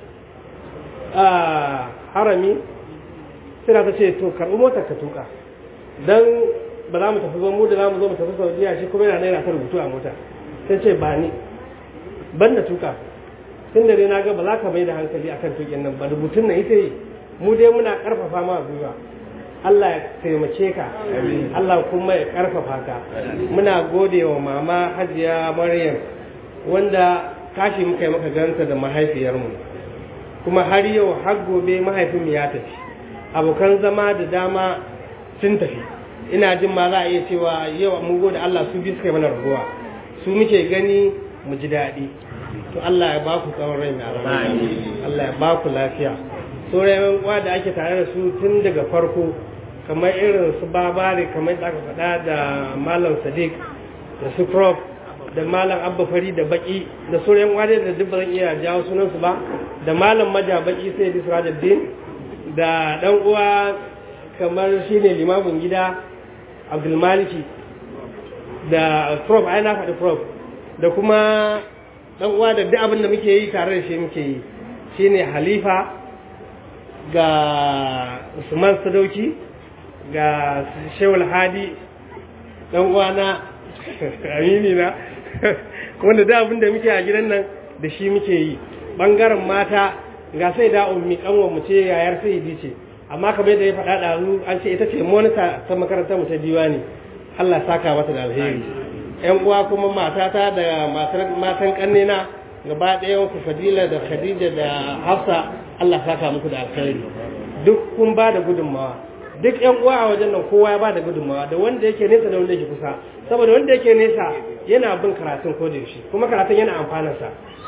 harami suna ta ce to karɓi motar ka tuka don ba za mu tafi ba mu da za mu zo mu tafi saudiya shi kuma yana naira ta rubutu a mota sai ce ba ni ban da tuka tun da dai na ga ba za ka mai da hankali akan tukin nan ba rubutun nan ita yi mu dai muna karfafa ma gwiwa Allah ya taimake ka Allah kuma ya karfafa ka muna gode wa mama hajiya maryam wanda kashi muka yi maka ganta da mahaifiyarmu kuma har yau har gobe mahaifinmu ya tafi abokan zama da dama sun tafi ina jin ma za a iya cewa yau mun gode Allah su bi suka yi mana raguwa su muke gani mu ji daɗi to Allah ya ba ku tsawon rai mai albarka Allah ya ba ku lafiya sauran uwa da ake tare da su tun daga farko kamar irin su babare kamar da aka faɗa da malam sadiq da su prof da malam abba fari da baki da sauran uwa da duk ba zan iya jawo sunansu ba da malam maja baki sai da sirajaddin da dan uwa kamar shine limamin gida abdulmaliki da prof ai na faɗi prof da kuma dan uwa da duk abin da muke yi tare da shi muke yi shine halifa ga usman sadauki ga shewul hadi dan uwa na amini na wanda da abin da muke a gidan nan da shi muke yi bangaren mata ga sai da ummi kanwa mu ce yayar sai ce amma kamar da ya faɗa ɗazu an ce ita ce monita ta makarantar mu ta diwani Allah saka mata da alheri yan uwa kuma matata da matan kannena gaba ɗayan ku fadila da khadija da hafsa Allah saka muku da alheri duk kun ba da gudunmawa duk yan uwa a wajen nan kowa ya ba da gudunmawa da wanda yake nesa da wanda yake kusa saboda wanda yake nesa yana bin karatun ko da yaushe kuma karatun yana amfanarsa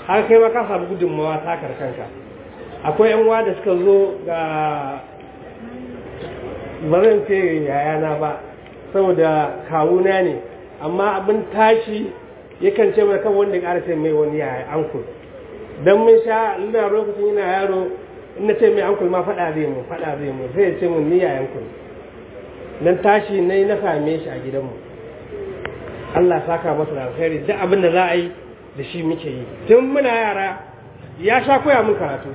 har kai ma ka samu gudunmawa ta kanka akwai yan uwa da suka zo ga ba zan ce yayana ba saboda kawuna ne amma abin tashi yakan ce mana kan wanda ya ƙara ce mai wani yaya ankul don mun sha ina lokacin yana yaro in na ce mai ankul ma faɗa zai mu faɗa zai mu sai ya ce mun ni yayan ku dan tashi na na same shi a gidanmu Allah saka masa da alkhairi duk abin da za a yi da shi muke yi tun muna yara ya sha koya mun karatu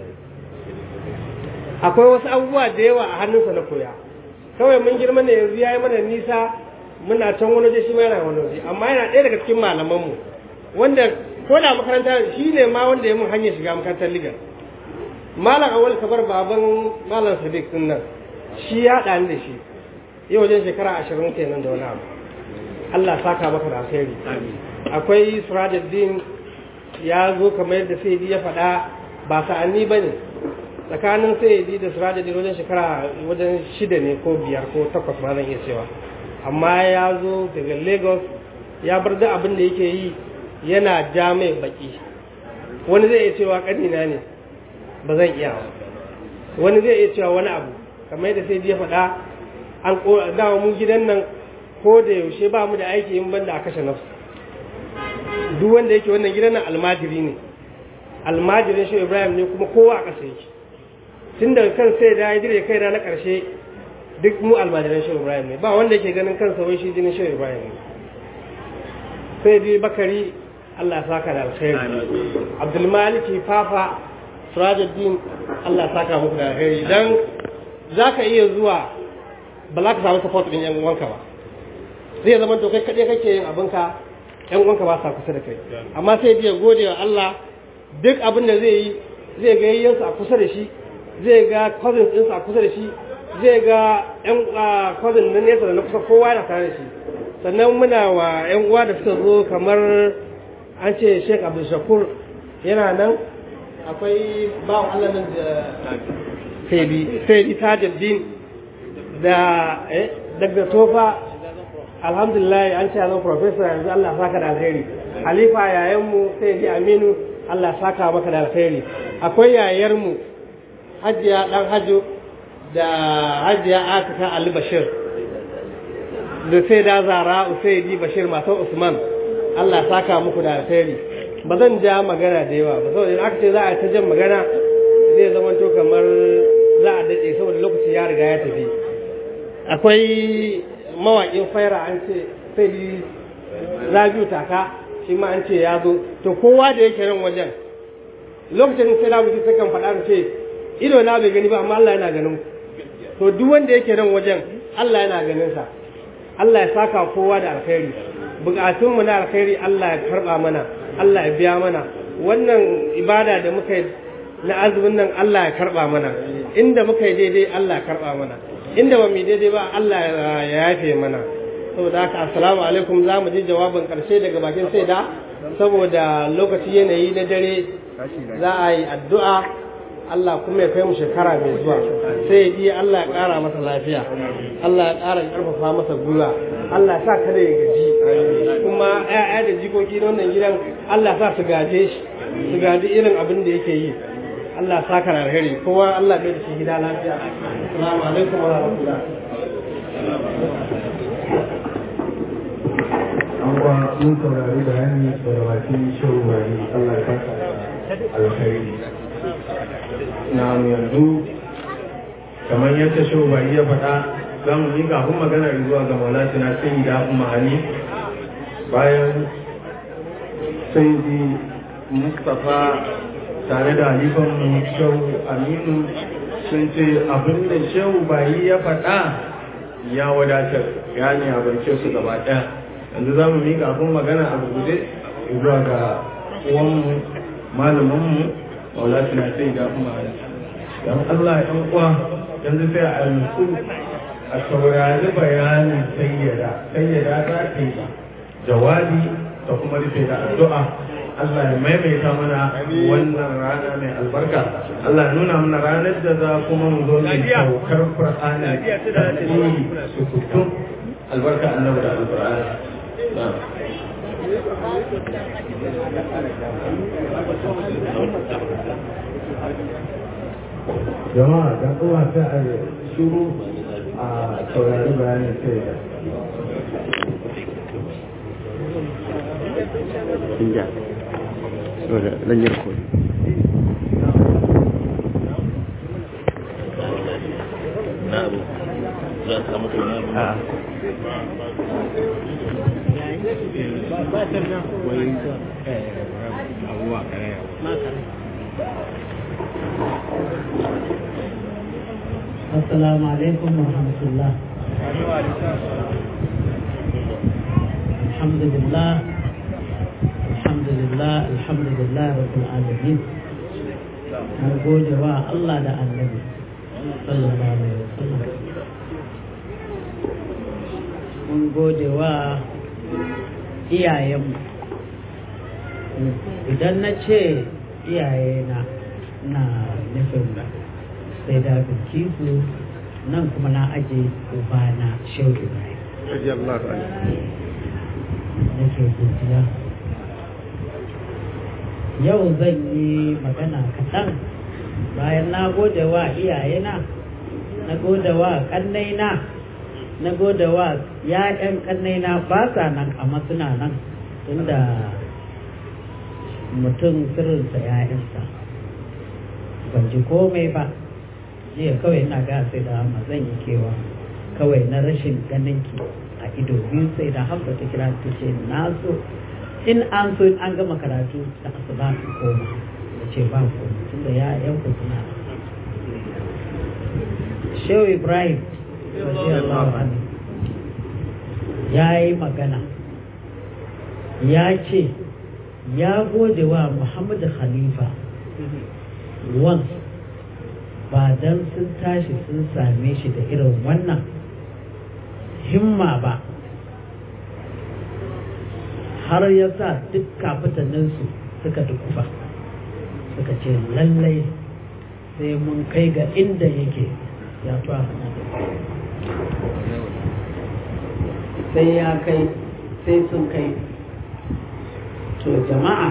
akwai wasu abubuwa da yawa a hannunsa na koya kawai mun girma ne yanzu ya yi mana nisa muna can wani waje shi ma yana wani waje amma yana ɗaya daga cikin malamanmu wanda ko da makaranta shi ne ma wanda ya mun hanyar shiga makarantar ligar malam awal kabar baban malam sadiq din nan shi ya haɗa ni da shi yau wajen shekara ashirin kenan da wani abu Allah saka maka da alheri akwai surajuddin ya zo kamar yadda sayyidi ya faɗa ba sa'anni ba ne tsakanin sayyidi da surajuddin wajen shekara wajen shida ne ko biyar ko takwas ma zan iya cewa amma ya zo daga lagos ya bar da abin da yake yi yana ja mai baki wani zai iya cewa ƙanina ne ba zan iya wani zai iya cewa wani abu kamar yadda sai ya faɗa an dawa mu gidan nan ko da yaushe ba mu da aiki in banda a kashe nafsu duk wanda yake wannan gidan nan almajiri ne almajirin shi ibrahim ne kuma kowa a ƙasa yake tun daga kan sai da ya dire kai na ƙarshe duk mu almajiran shi ibrahim ne ba wanda yake ganin kansa wai shi jinin shi ibrahim ne sai dai bakari Allah ya saka da alkhairi abdulmaliki fafa surajuddin Allah ya saka muku da alkhairi dan zaka iya zuwa ba za ka samu support din yan uwanka ba zai zama to kai kaɗai kake yin abinka yan uwanka ba sa kusa da kai amma sai biya gode wa Allah duk abin da zai yi zai ga yayyansa a kusa da shi zai ga cousins ɗinsa a kusa da shi zai ga yan cousin na nesa da na kusa kowa yana tare da shi sannan muna wa yan uwa da suka zo kamar an ce Sheikh Abdul Shakur yana nan akwai bawan Allah nan da Sayyidi Sayyidi Tajuddin da eh daga Tofa alhamdulillah an ce zan professor yanzu Allah saka da alheri halifa yayanmu Sayyidi Aminu Allah saka maka da alheri akwai yayarmu Hajiya dan Hajo da Hajiya Atika Ali Bashir da sai da Zara Usaidi Bashir matan Usman Allah saka muku da alheri ba zan ja magana da yawa ba saboda aka ce za a ta jan magana zai zama to kamar za a daɗe saboda lokaci ya riga ya tafi akwai mawaƙin faira an ce sai rabiu taka shi ma an ce ya zo to kowa da yake nan wajen lokacin sai rabiu sai kan faɗa ce ido na bai gani ba amma Allah yana ganin to duk wanda yake nan wajen Allah yana ganin sa Allah ya saka kowa da alkhairi bukatun mu na alkhairi Allah ya karba mana Allah ya biya mana wannan ibada da muka yi na azumin nan Allah ya karba mana inda muka yi daidai Allah ya karba mana inda ba mu daidai ba Allah ya yafe mana saboda haka assalamu alaikum za mu ji jawabin karshe daga bakin sai da saboda lokaci yanayi na dare za a yi addu'a Allah kuma ya kai mu shekara mai zuwa sai ji Allah ya ƙara masa lafiya Allah ya ƙara ƙarfafa masa gwiwa Allah sa kada ya gaji kuma ƴaƴa da jikoki na wannan gidan Allah sa su gaje shi su gaji irin abin da yake yi Allah sa ka alheri kowa Allah bai da shi gida lafiya assalamu alaikum wa rahmatullah an kwa mun saurari bayani daga bakin shehu bari Allah ya saka alkhairi na yanzu kamar yadda shehu bari ya faɗa za mu yi kafin magana zuwa ga maulati na sai da kuma ali bayan sai di mustapha tare da halifan mu shehu aminu sun ce abin da shehu bari ya faɗa ya wadatar ya ne a bance su gaba ɗaya yanzu za mu miƙa abin magana a guje zuwa ga uwanmu malamanmu maulati na sai da kuma don Allah ‘yan uwa yanzu sai a nutsu a saurari bayanin sayyada sayyada za ta yi jawabi da kuma rufe da addu'a Allah ya maimaita mana wannan rana mai albarka Allah ya nuna mana ranar da za kuma mu zo mai saukar Qur'ani da su kutum albarka annabi da alqur'ani jama'a dan uwa sai a shiru a saurari bayanin sai Inja. Saboda zan yi rikodi. na abu za a samu kuma A'a. السلام عليكم ورحمة الله الحمد لله الحمد لله الحمد لله رب العالمين نقول جوا الله ده النبي صلى الله عليه وسلم mun gode wa iyayenmu idan na ce iyayena na nufin sai da bilkisu nan kuma na aje ubana shehu ibrahim nake godiya yau zan yi magana kaɗan bayan na gode wa iyayena na gode wa ƙannaina na gode wa ya'yan ƙannaina ba sa nan amma suna nan tunda mutum sirrinsa ya'yansa ban ji komai ba jiya kawai ina ga sai da amma zan yi kewa kawai na rashin ganin ki a ido biyu sai da hamza ta kira ta ce na so in an so in an gama karatu da asuba su koma da ce ba ku tunda ya yan ku suna shehu ibrahim radiyallahu anhu ya yi magana ya ce ya gode wa muhammadu khalifa once ba don sun tashi sun same shi da irin wannan himma ba har ya sa duk kafitanninsu suka dukufa suka ce lallai sai mun kai ga inda yake ya tuwa sai ya kai sai sun kai to jama'a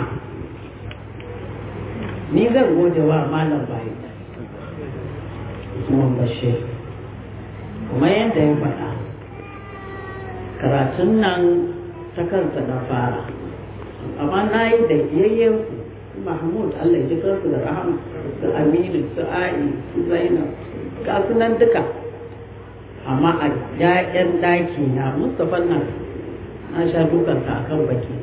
ni zan gode wa malam bayan Usman Bashir kuma yadda ya faɗa karatun nan ta kansa na fara amma na yi da yayyen Mahmud Allah ya ji kansu da rahama su Aminu su A'i su Zainab ga su nan duka amma a ƴaƴan ɗaki na Mustapha nan na sha dukansa a kan baki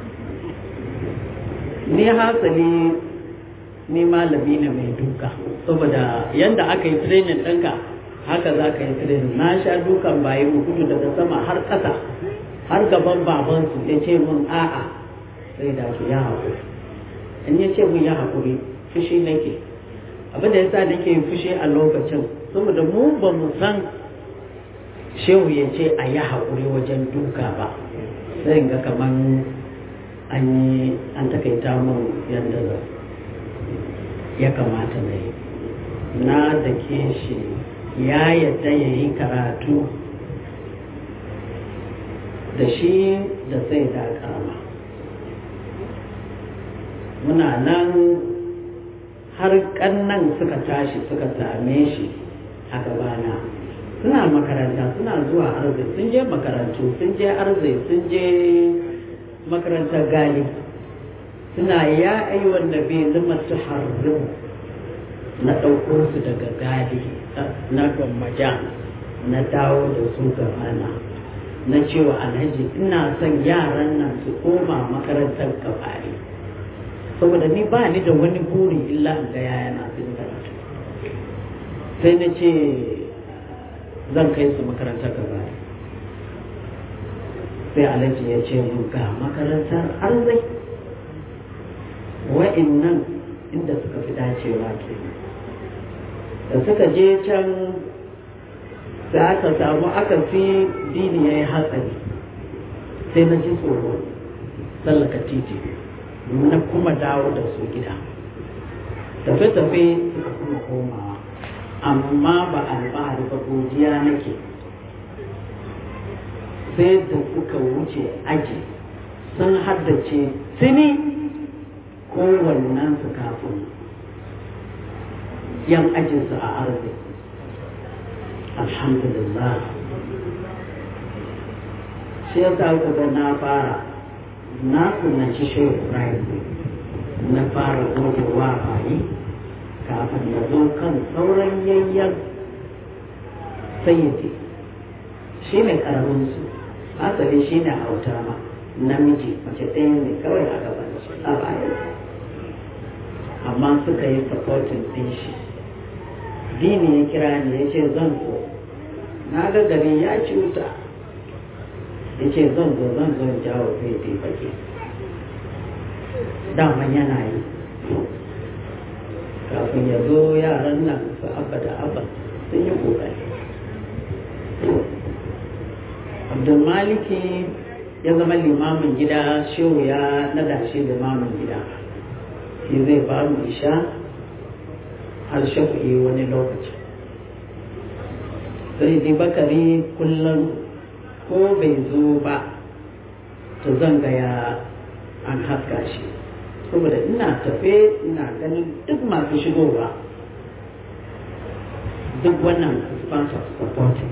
ni hasali ni malami ne mai duka saboda yanda aka yi training ɗinka haka za ka yi training na sha dukan bayi mu gudu daga sama har ƙasa har gaban babansu ya ce mun a'a sai da su ya haƙuri in ya ce mun ya haƙuri fushi nake abin da yasa nake fushi a lokacin saboda mu ba mu san shehu ya ce a yi haƙuri wajen duka ba sai ga kaman an yi an takaita mun yadda ya kamata na yi na da ke shi ya yadda ya yi karatu da shi da sai da karama muna nan har kannan suka tashi suka same shi a gabana suna makaranta suna zuwa arzai sun je makarantu sun je arzai sun je makarantar gali suna ya ayi wanda bai zama su harrin na ɗauko su daga gali na gwammaja na dawo da su gabana na cewa alhaji ina son yaran nan su koma makarantar gabari saboda ni ba ni da wani buri illa in ga yaya na sun karatu sai na ce zan kai su makarantar gabari sai alhaji ya ce mun ga makarantar arzai wa'innan inda suka fi dacewa ke da suka je can da aka samu aka fi dini ya yi hatsari sai na ji tsoro tsallaka titi na kuma dawo da su gida tafe-tafe suka kuma komawa amma ba alfahari ba godiya nake sai da suka wuce aji sun haddace tuni kowannen su kafin yan ajinsu a arziki alhamdulillah shi ya sa ga na fara na sunanci shehu ibrahim na fara gogewa bayi kafin ya zo kan sauran yayyan sayyidi shi ne karamin su asali shi ne hauta ma namiji mace ɗaya ne kawai a gaban shi a bayan amma suka yi supporting ɗin shi dini ya kira ni ya ce zan zo na ga gari ya cuta ya ce zan zo zan zo jawo zai dai fage daman yana yi kafin ya zo yaran nan su abba da abba sun yi kokari abdulmaliki ya zama limamin gida shehu ya nada shi limamin gida shi zai ba mu isha har shafi wani lokaci sai dai bakari kullum ko bai zo ba to zan gaya an haska shi saboda ina tafe ina ganin duk masu shigowa duk wannan sponsor supporting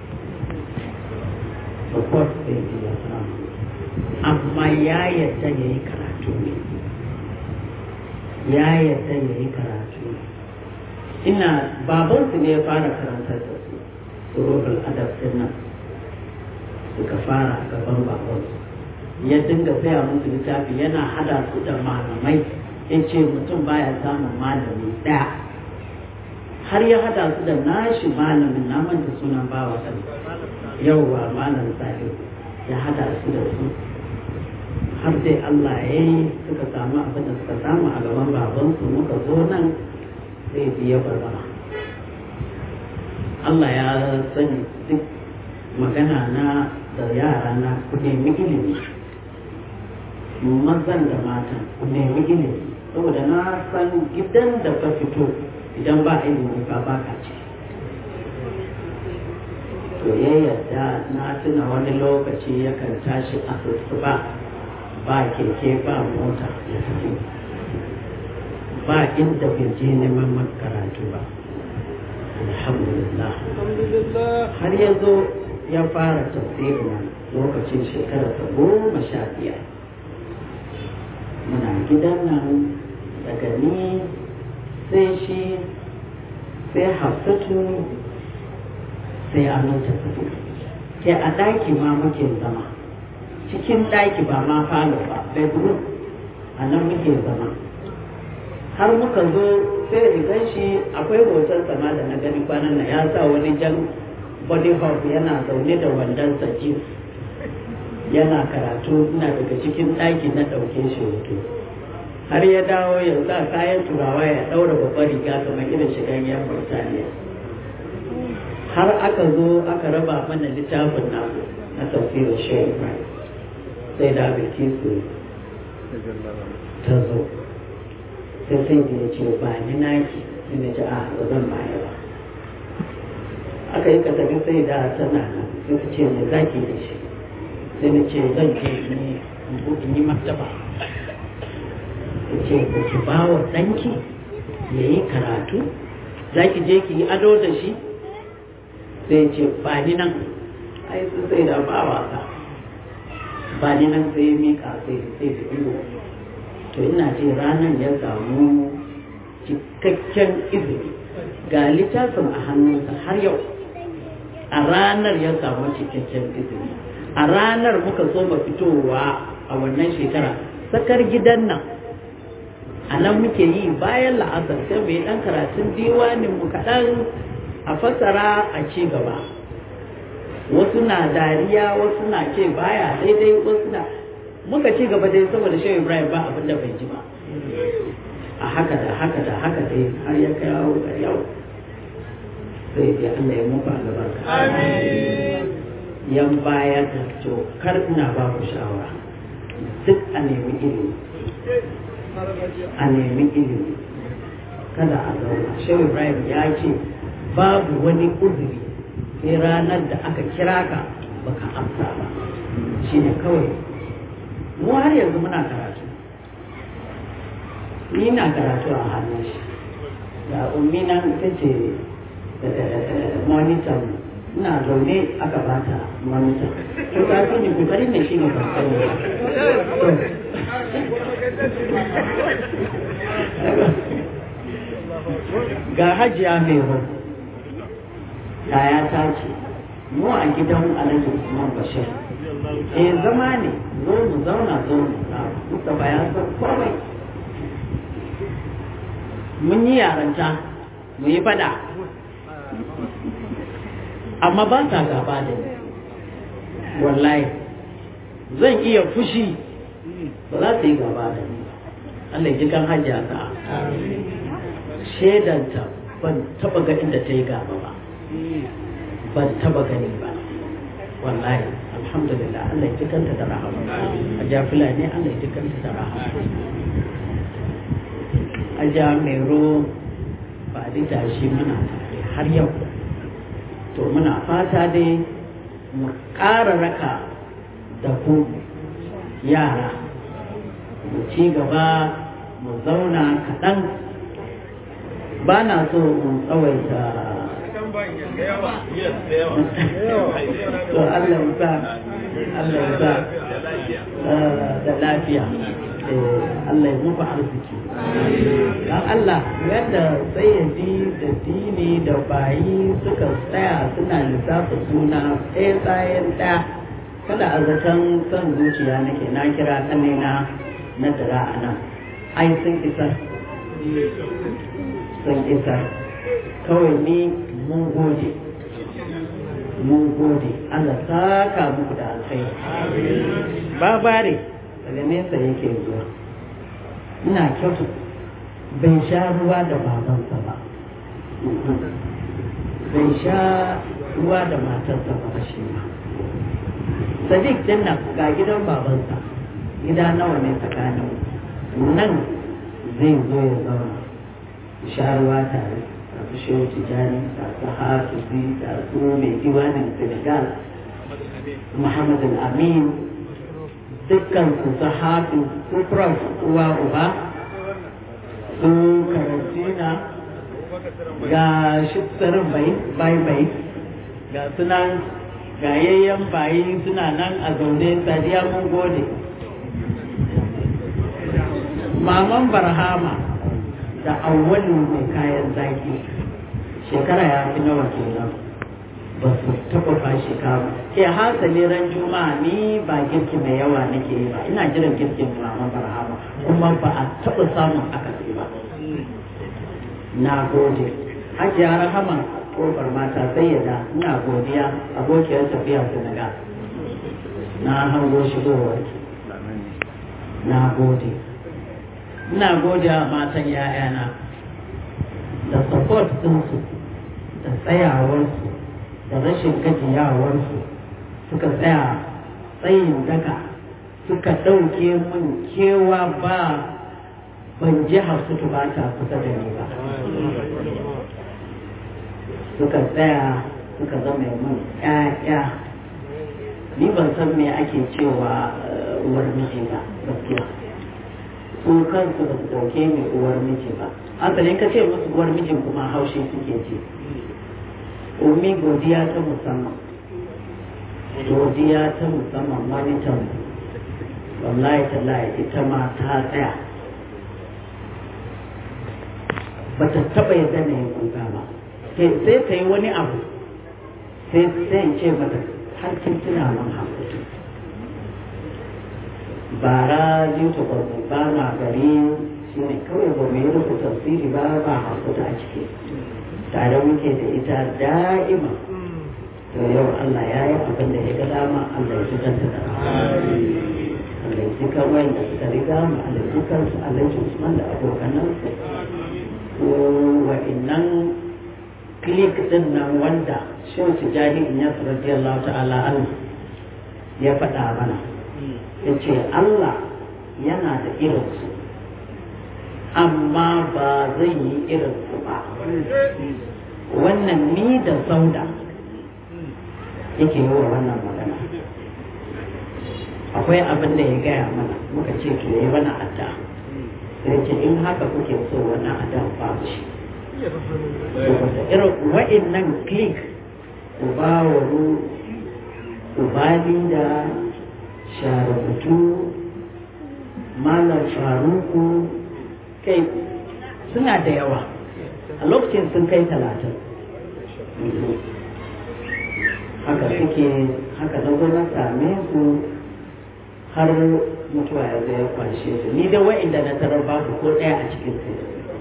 support ɗin ya samu amma ya yadda ya yi karatu ne ya yadda ya yi karatu ne ina babansu ne ya fara karantar da su surubul adab din nan suka fara gaban babansu ya dinga saya musu littafi yana hada su da malamai ya ce mutum baya samun malami ɗaya har ya hada su da nashi malamin na manta sunan bawa kan yauwa malam sahib ya hada su da su har dai Allah ya yi suka samu abin da suka samu a gaban babansu muka zo nan sai biya bazama Allah ya sani duk magana na da yara na ku nemi ilimi mazan da matan ku nemi ilimi saboda na san gidan da ka fito idan ba ilimi ba ba ka ce to ya yarda na tuna wani lokaci yakan tashi a ba ba keke ba mota ya tafi ba inda bai je neman karatu ba alhamdulillah har ya zo ya fara tafsirin lokacin shekara ta goma sha biyar muna gidan nan daga ni sai shi sai hafsatu sai aminta tafi ke a ɗaki ma muke zama cikin ɗaki ba ma falo ba bedroom a nan muke zama har muka zo sai rigan shi akwai hoton sama da na gani kwanan na ya sa wani jan body hop yana zaune da wandon jeans yana karatu ina daga cikin ɗaki na ɗauke shi hoto har ya dawo ya sa kayan turawa ya ɗaura babbar riga kamar irin shigan yan Burtaniya har aka zo aka raba mana littafin namu na tafsirin shehu Ibrahim sai da Bilkisu ta zo sai sai da ya ce ba ni naki sai na ce a ba zan baya ba aka yi kasafin sai da tana nan sai ta ce me zaki da shi sai na ce zan je ni in yi martaba ta ce ku ki ba wa ɗanki ya yi karatu za ki je ki yi ado da shi sai ce ba ni nan ai su sai da ba wasa ba ni nan sai mika sai sai da ido to ina ce ranar ya samu cikakken izini ga littafin a hannunsa har yau a ranar ya samu cikakken izini a ranar muka so ba fitowa a wannan shekara sakar gidan nan a nan muke yi bayan la'asar sai mai dan karatun diwanin mu kaɗan a fasara a ci gaba wasu na dariya wasu na ce baya daidai wasu na muka ci gaba dai saboda shehu ibrahim ba abin da bai ji ba a haka da haka da haka dai har ya kawo ga yau sai dai Allah ya muku albarka yan baya da to kar ina ba ku shawara duk a nemi ilimi a nemi ilimi kada a zauna shehu ibrahim ya ce babu wani uzuri sai ranar da aka kira ka baka amsa ba shi ne kawai mu har yanzu muna karatu ni na karatu a hannun shi da ummi nan ita ce monitor ina zaune aka bata monitor to ka fi ni kokarin da shi ne ban sani ba ga hajiya mai hu yaya ta ce mu a gidan alhaji usman bashir eh zama ne zo mu zauna zo mu muka bayan san komai mun yi yaranta mu yi fada amma ba ta gaba da ni wallahi zan iya fushi ba za su yi gaba da ni Allah ya ji kan hajiya ta shaidanta ban taba ga inda ta yi gaba ba ban taba gani ba wallahi alhamdulillah Allah ya ji kanta da rahama a jafila ne Allah ya ji kanta da rahama a jami'ro ba da tashi muna tare har yau to muna fata dai mu ƙara raka da ku yara mu ci gaba mu zauna kaɗan ba na so mu tsawaita to Allah ya sa Allah ya sa da lafiya Allah ya muku arziki dan Allah yadda sayyadi da dini da bayi suka tsaya suna lissafa suna ɗaya tsayen ɗaya kada a zaton son zuciya nake na kira ƙanina na dara a nan ai sun isar sun isar kawai ni mun gode mun gode Allah saka muku da alkhairi babare daga nesa yake zuwa ina kyautu bai sha ruwa da babansa ba bai sha ruwa da matarsa ba shi ba sadiq din nan ga gidan babansa gida nawa ne tsakanin nan zai zo ya zauna sha ruwa tare a su shehu tijani da su hafizi da su mai diwanin senegal muhammad al-amin dukkan su su hafi su prof uwa uba su karantina ga shiftarin bai bai bai ga sunan ga yayyan bayi suna nan a zaune sadiya mun gode maman barhama da awwalu mai kayan zaki shekara ya fi nawa kenan ba su taɓa fashi kama ke hasali ran juma'a ni ba girki mai yawa nake yi ba ina jiran girkin maman barhama kuma ba a taɓa samun akasi ba na gode hajiya rahama kofar mata sai ya ina godiya abokiyar tafiya senegal na hango shigowar na gode ina gode wa matan ‘ya'yana da support ɗinsu da tsayawarsu da rashin gajiyawarsu suka tsaya tsayin daga suka ɗauke mun kewa ba ban ji hafsutu ba ta kusa da ni ba suka tsaya suka zama mun ‘ya'ya ni ban san me ake cewa uwar miji ba gaskiya su kansu ba su dauke ni uwar miji ba asalin ka ce musu uwar mijin kuma haushi suke ce umi godiya ta musamman godiya ta musamman manitan wallahi tallahi ita ma ta tsaya ba ta taɓa yadda na yin kuka ba sai ta yi wani abu sai in ce mata har kin tuna man hakutu bara jinta kwarfi ba na gari shi ne kawai ba mu yi rufe tafsiri ba ba hakuta a ciki tare muke da ita da'ima to yau Allah ya yi abin da ya ga dama Allah ya ji kanta da Allah ya ji kan wanda suka riga mu Allah ya ji kansu Allah ya ji Usman da abokanansu ko wa'innan klik din nan wanda shin su jari in ya radiyallahu ta'ala an ya faɗa mana ya ce Allah yana da irinsu amma ba zai yi irinsu ba wannan ni da sauda yake yi wa wannan magana akwai abin da ya gaya mana muka ce to yi mana adda sai ce in haka kuke so wannan adda babu shi saboda irin wa'innan click uba wani ubali da sharabutu malam faruku kai suna da yawa a lokacin sun kai talatin haka suke haka na zo na same su har mutuwa ya zai kwashe su ni da wa'inda na tarar babu ko ɗaya a cikin su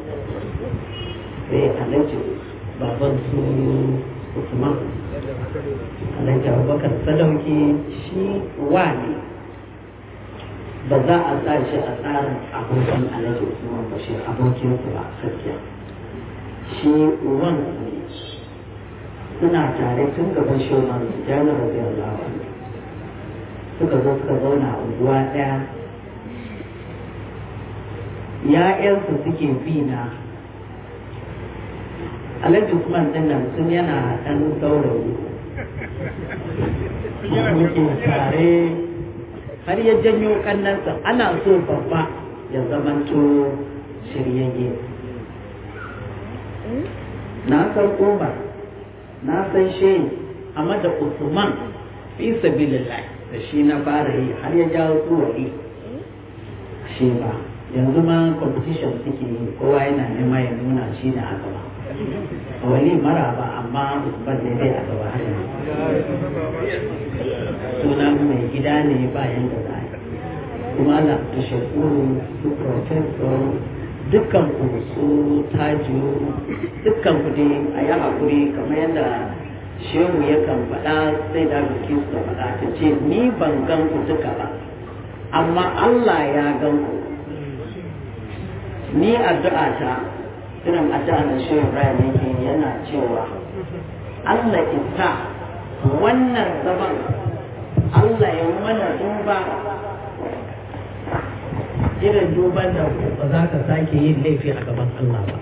sai alhaji baban su usman alhaji abubakar sadauki shi wa ne ba za a sa shi a tsarin abokin alhaji usman ba shi abokin su ba gaskiya shi uwan ne suna tare tun gaban shoman janar radiyallahu anhu suka zo suka zauna a unguwa ɗaya ya'yansu suke bi na alhaji usman ɗin nan sun yana ɗan saurayi muke tare har ya janyo kannansa ana so babba ya zamanto shiryayye na san umar na san shehi amma da usman fi sabilillah da shi na fara yi har ya jawo tsuwari shi ba yanzu ma competition suke yi kowa yana nema ya nuna shi da aka ba wali mara ba amma usman ne dai a gaba har yanzu sunan mai gida ne bayan da za kuma da shekuru su professor dukkan ku su tajiyo dukkan ku dai a yi haƙuri kamar yadda shehu yakan faɗa sai da bikin su faɗa ta ce ni ban gan ku duka ba amma Allah ya gan ku ni addu'a ta irin addu'a da shehu Ibrahim yake yana cewa Allah isa wannan zaman Allah ya mana duba irin duban da ba za ka sake yin laifi a gaban Allah ba.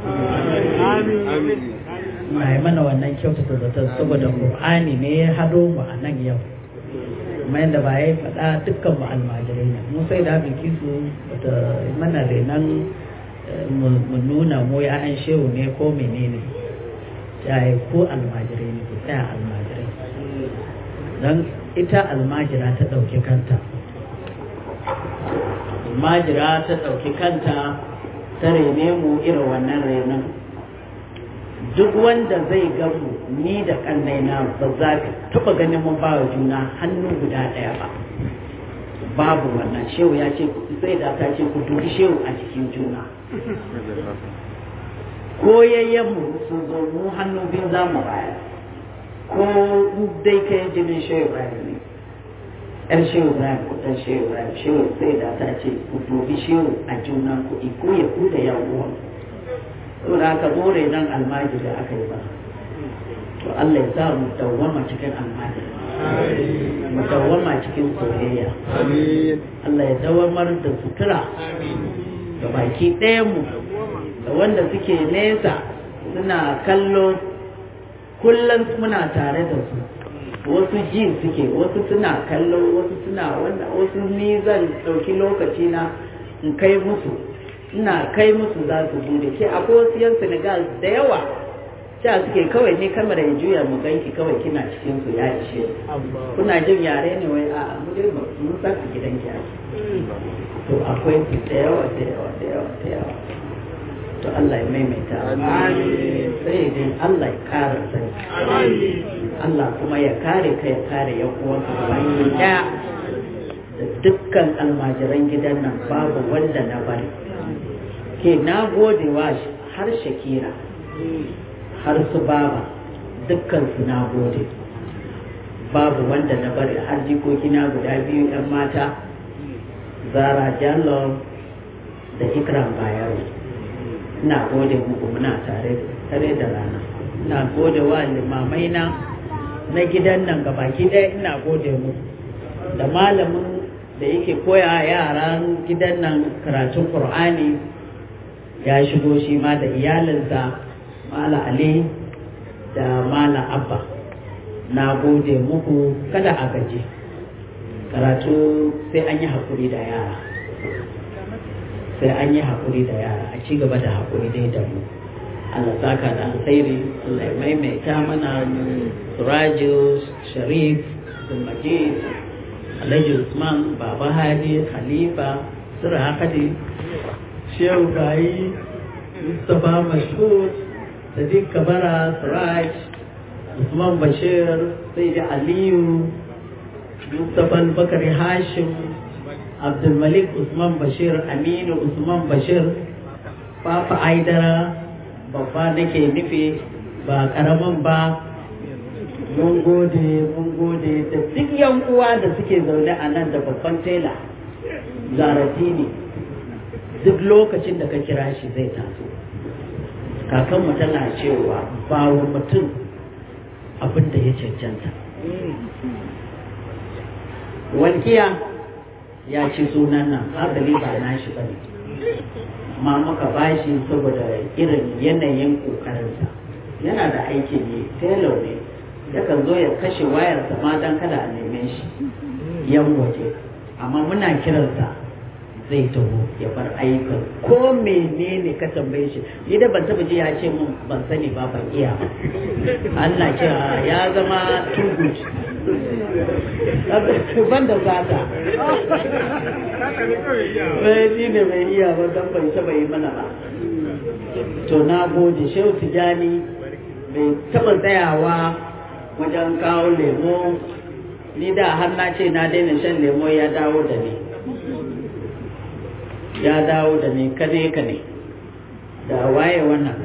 Na yi mana wannan kyautata zaton saboda Qur'ani ne ya hado mu a nan yau. Kuma yadda ba ya faɗa dukkan mu almajirai ne. Mu sai da biki su bata mana renan mu nuna mu ya an shehu ne ko menene. Ya yi ko almajirai ne ku tsaya almajirai. Don ita almajira ta ɗauki kanta. almajira ta ɗauki kanta ta rene mu irin wannan renon duk wanda zai gamu ni da ƙannaina ba za ka taɓa ganin mun ba wa juna hannu guda ɗaya ba babu wannan shehu ya ce sai da ta ce ku dubi shehu a cikin juna ko yayyanmu sun zo mu hannu biyu za mu bayar ko dai kai jinin shehu bayan ne yar shehu ibrahim ko dan shehu ibrahim shehu sai da ta ce ku dubi shehu a juna ku iko ya ku da yan uwan to da aka more nan almajiri aka yi ba to Allah ya sa mu dawwama cikin almajiri mu dawwama cikin soyayya Allah ya dawamar da sutura da baki ɗayan mu da wanda suke nesa suna kallo kullum muna tare da su wasu ji suke wasu suna kallo wasu suna wanda wasu ni zan ɗauki lokaci na in kai musu ina kai musu za su bude ke akwai wasu yan senegal da yawa sha suke kawai ne kamar ya juya mu ganki kawai kina cikin su ya ishe kuna jin yare ne wai a mu dai mun san a gidan ki ake to akwai su da yawa da yawa da yawa da yawa to Allah ya maimaita sai dai Allah ya kara sai Allah kuma ya kare ka ya kare yan uwanka baki daya da dukkan almajiran gidan nan babu wanda na bari ke na gode wa har shakira har su baba dukkan su na gode babu wanda na bari har jikoki na guda biyu yan mata zara jallo da ikram bayero ina gode muku muna tare tare da rana ina gode wa limamai na na gidan nan gabaki ɗaya ina gode muku da malamin da yake koya yaran gidan nan karatun qur'ani ya shigo shi ma da iyalinsa mala ali da mala abba na gode muku kada a gaji karatu sai an yi haƙuri da yara sai an yi haƙuri da yara a ci gaba da haƙuri dai da mu Allah saka da alkhairi Allah ya maimaita mana Suraju Sharif Abdulmajid Alhaji Usman Baba Hadi Khalifa Sura Hadi Shehu Bayi Mustapha Mashhur Sadiq Kabara Suraj Usman Bashir Sayyidi Aliyu Mustapha Bakari Hashim Abdulmalik Usman Bashir Aminu Usman Bashir Papa Aidara babba nake nufi ba karamin ba mun gode mun gode da duk yan uwa da suke zaune a nan da babban tela zaratini duk lokacin da ka kira shi zai taso kakanmu tana cewa ba wa mutum abin da ya cancanta walkiya ya ci sunan nan asali ba nashi ba ne ma muka bashi saboda irin yanayin kokarinsa yana da aiki ne telo ne yakan zo ya kashe wayarsa ma dan kada a neme shi yan waje amma muna kiransa zai taho ya bar ayyukan ko menene ka tambaye shi ni da ban taba ji ya ce mun ban sani ba ban iya ba Allah ce ya zama too good ban da zata bai shi ne bai iya ba don bai taba yi mana ba to na gode shehu tijani bai taba tsayawa wajen kawo lemo ni da har na ce na daina shan lemo ya dawo da ni ya dawo da ni kane kane da waye wannan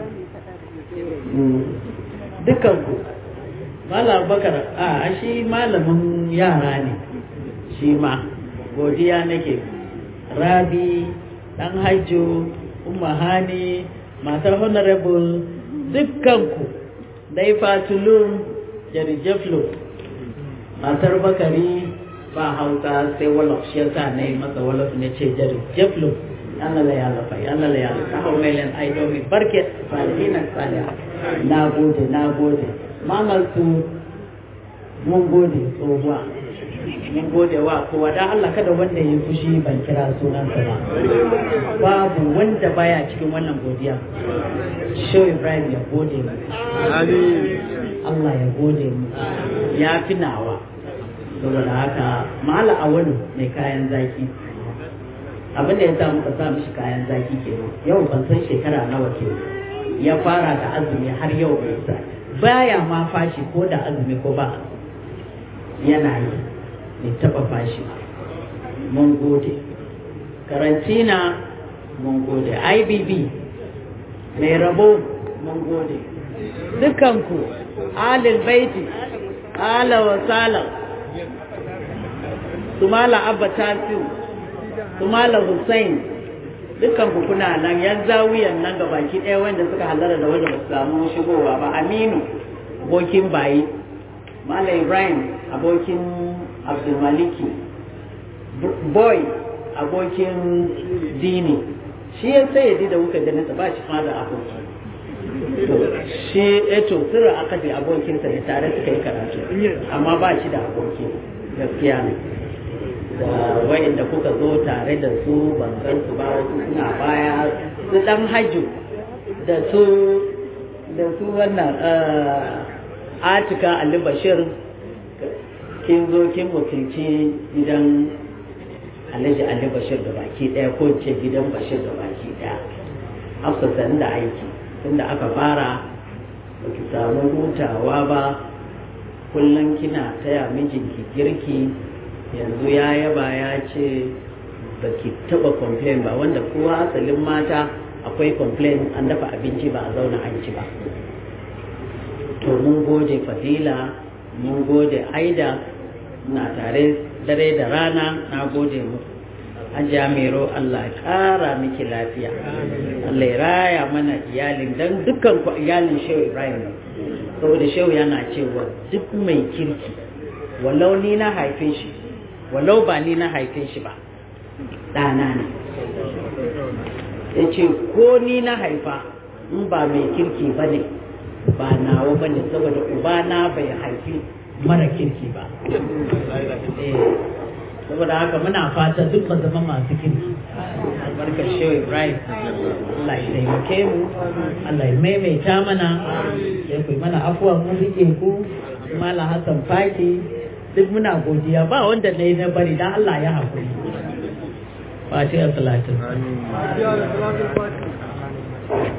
dukanku malam bakar a shi malamin yara ne shi ma godiya nake rabi dan hajjo umma hani matar honorable dukkanku dai fatulun jarijaflo matar bakari ba hausa sai wolof shi yasa na yi masa wolof ne ce jarijaflo Allah la ya lafa Allah la ya lafa hau mai len ai domin barke salihinan saliha na gode na gode mamal su mun gode tsohuwa mun gode wa kowa dan Allah kada wanda ya fushi ban kira sunansa ba babu wanda baya cikin wannan godiya Shehu Ibrahim ya gode mu Allah ya gode mu ya fi nawa saboda haka mala awali mai kayan zaki abin da ya sa muka sa mishi kayan zaki ke yau ban san shekara nawa ke ya fara da azumi har yau bai sa baya ma fashi ko da azumi ko ba yana yi bai taba fashi ba mun gode karantina mun gode ibb mai rabo mun gode dukanku alil baiti ala wa salam sumala abba tasiu sumala hussein dukkan ku kuna nan yan zawiyan nan ga baki ɗaya wanda suka halara da wanda ba su samu shigowa ba aminu abokin bayi malam ibrahim abokin abdulmaliki boy abokin dini shi ya sai da kuka da nasa ba shi ma da aboki shi eto sirra aka je abokinsa ne tare suka yi karatu amma ba shi da aboki gaskiya ne da wayanda kuka zo tare da su ban san su ba wasu suna baya su dan hajju da su da su wannan atika ali bashir kin zo kin wakilci gidan alhaji ali bashir da baki daya ko ce gidan bashir da baki daya hafsa da aiki tunda aka fara ba ki samu hutawa ba kullum kina taya mijinki girki yanzu ya yaba ya ce ba ki taba complain ba wanda kowa asalin mata akwai complain an dafa abinci ba a zauna an ci ba to mun gode fadila mun gode aida na tare dare da rana na gode mu Hajiya Mero Allah ya ƙara miki lafiya Allah ya raya mana iyalin dan dukkan ku iyalin Shehu Ibrahim saboda Shehu yana cewa duk mai kirki walau ni na haife shi walau ba ni na haife shi ba ɗana ne ya ce ko ni na haifa in ba mai kirki ba ne ba nawa ba ne saboda ubana bai haifi mara kirki ba saboda haka muna fata duk ba zama masu kirki albarkar shehu ibrahim Allah ya taimake mu Allah ya maimaita mana ya kai mana afuwa mu rike ku mala hassan faki duk muna godiya ba wanda na yi na bari dan Allah ya haƙuri fatiha salatin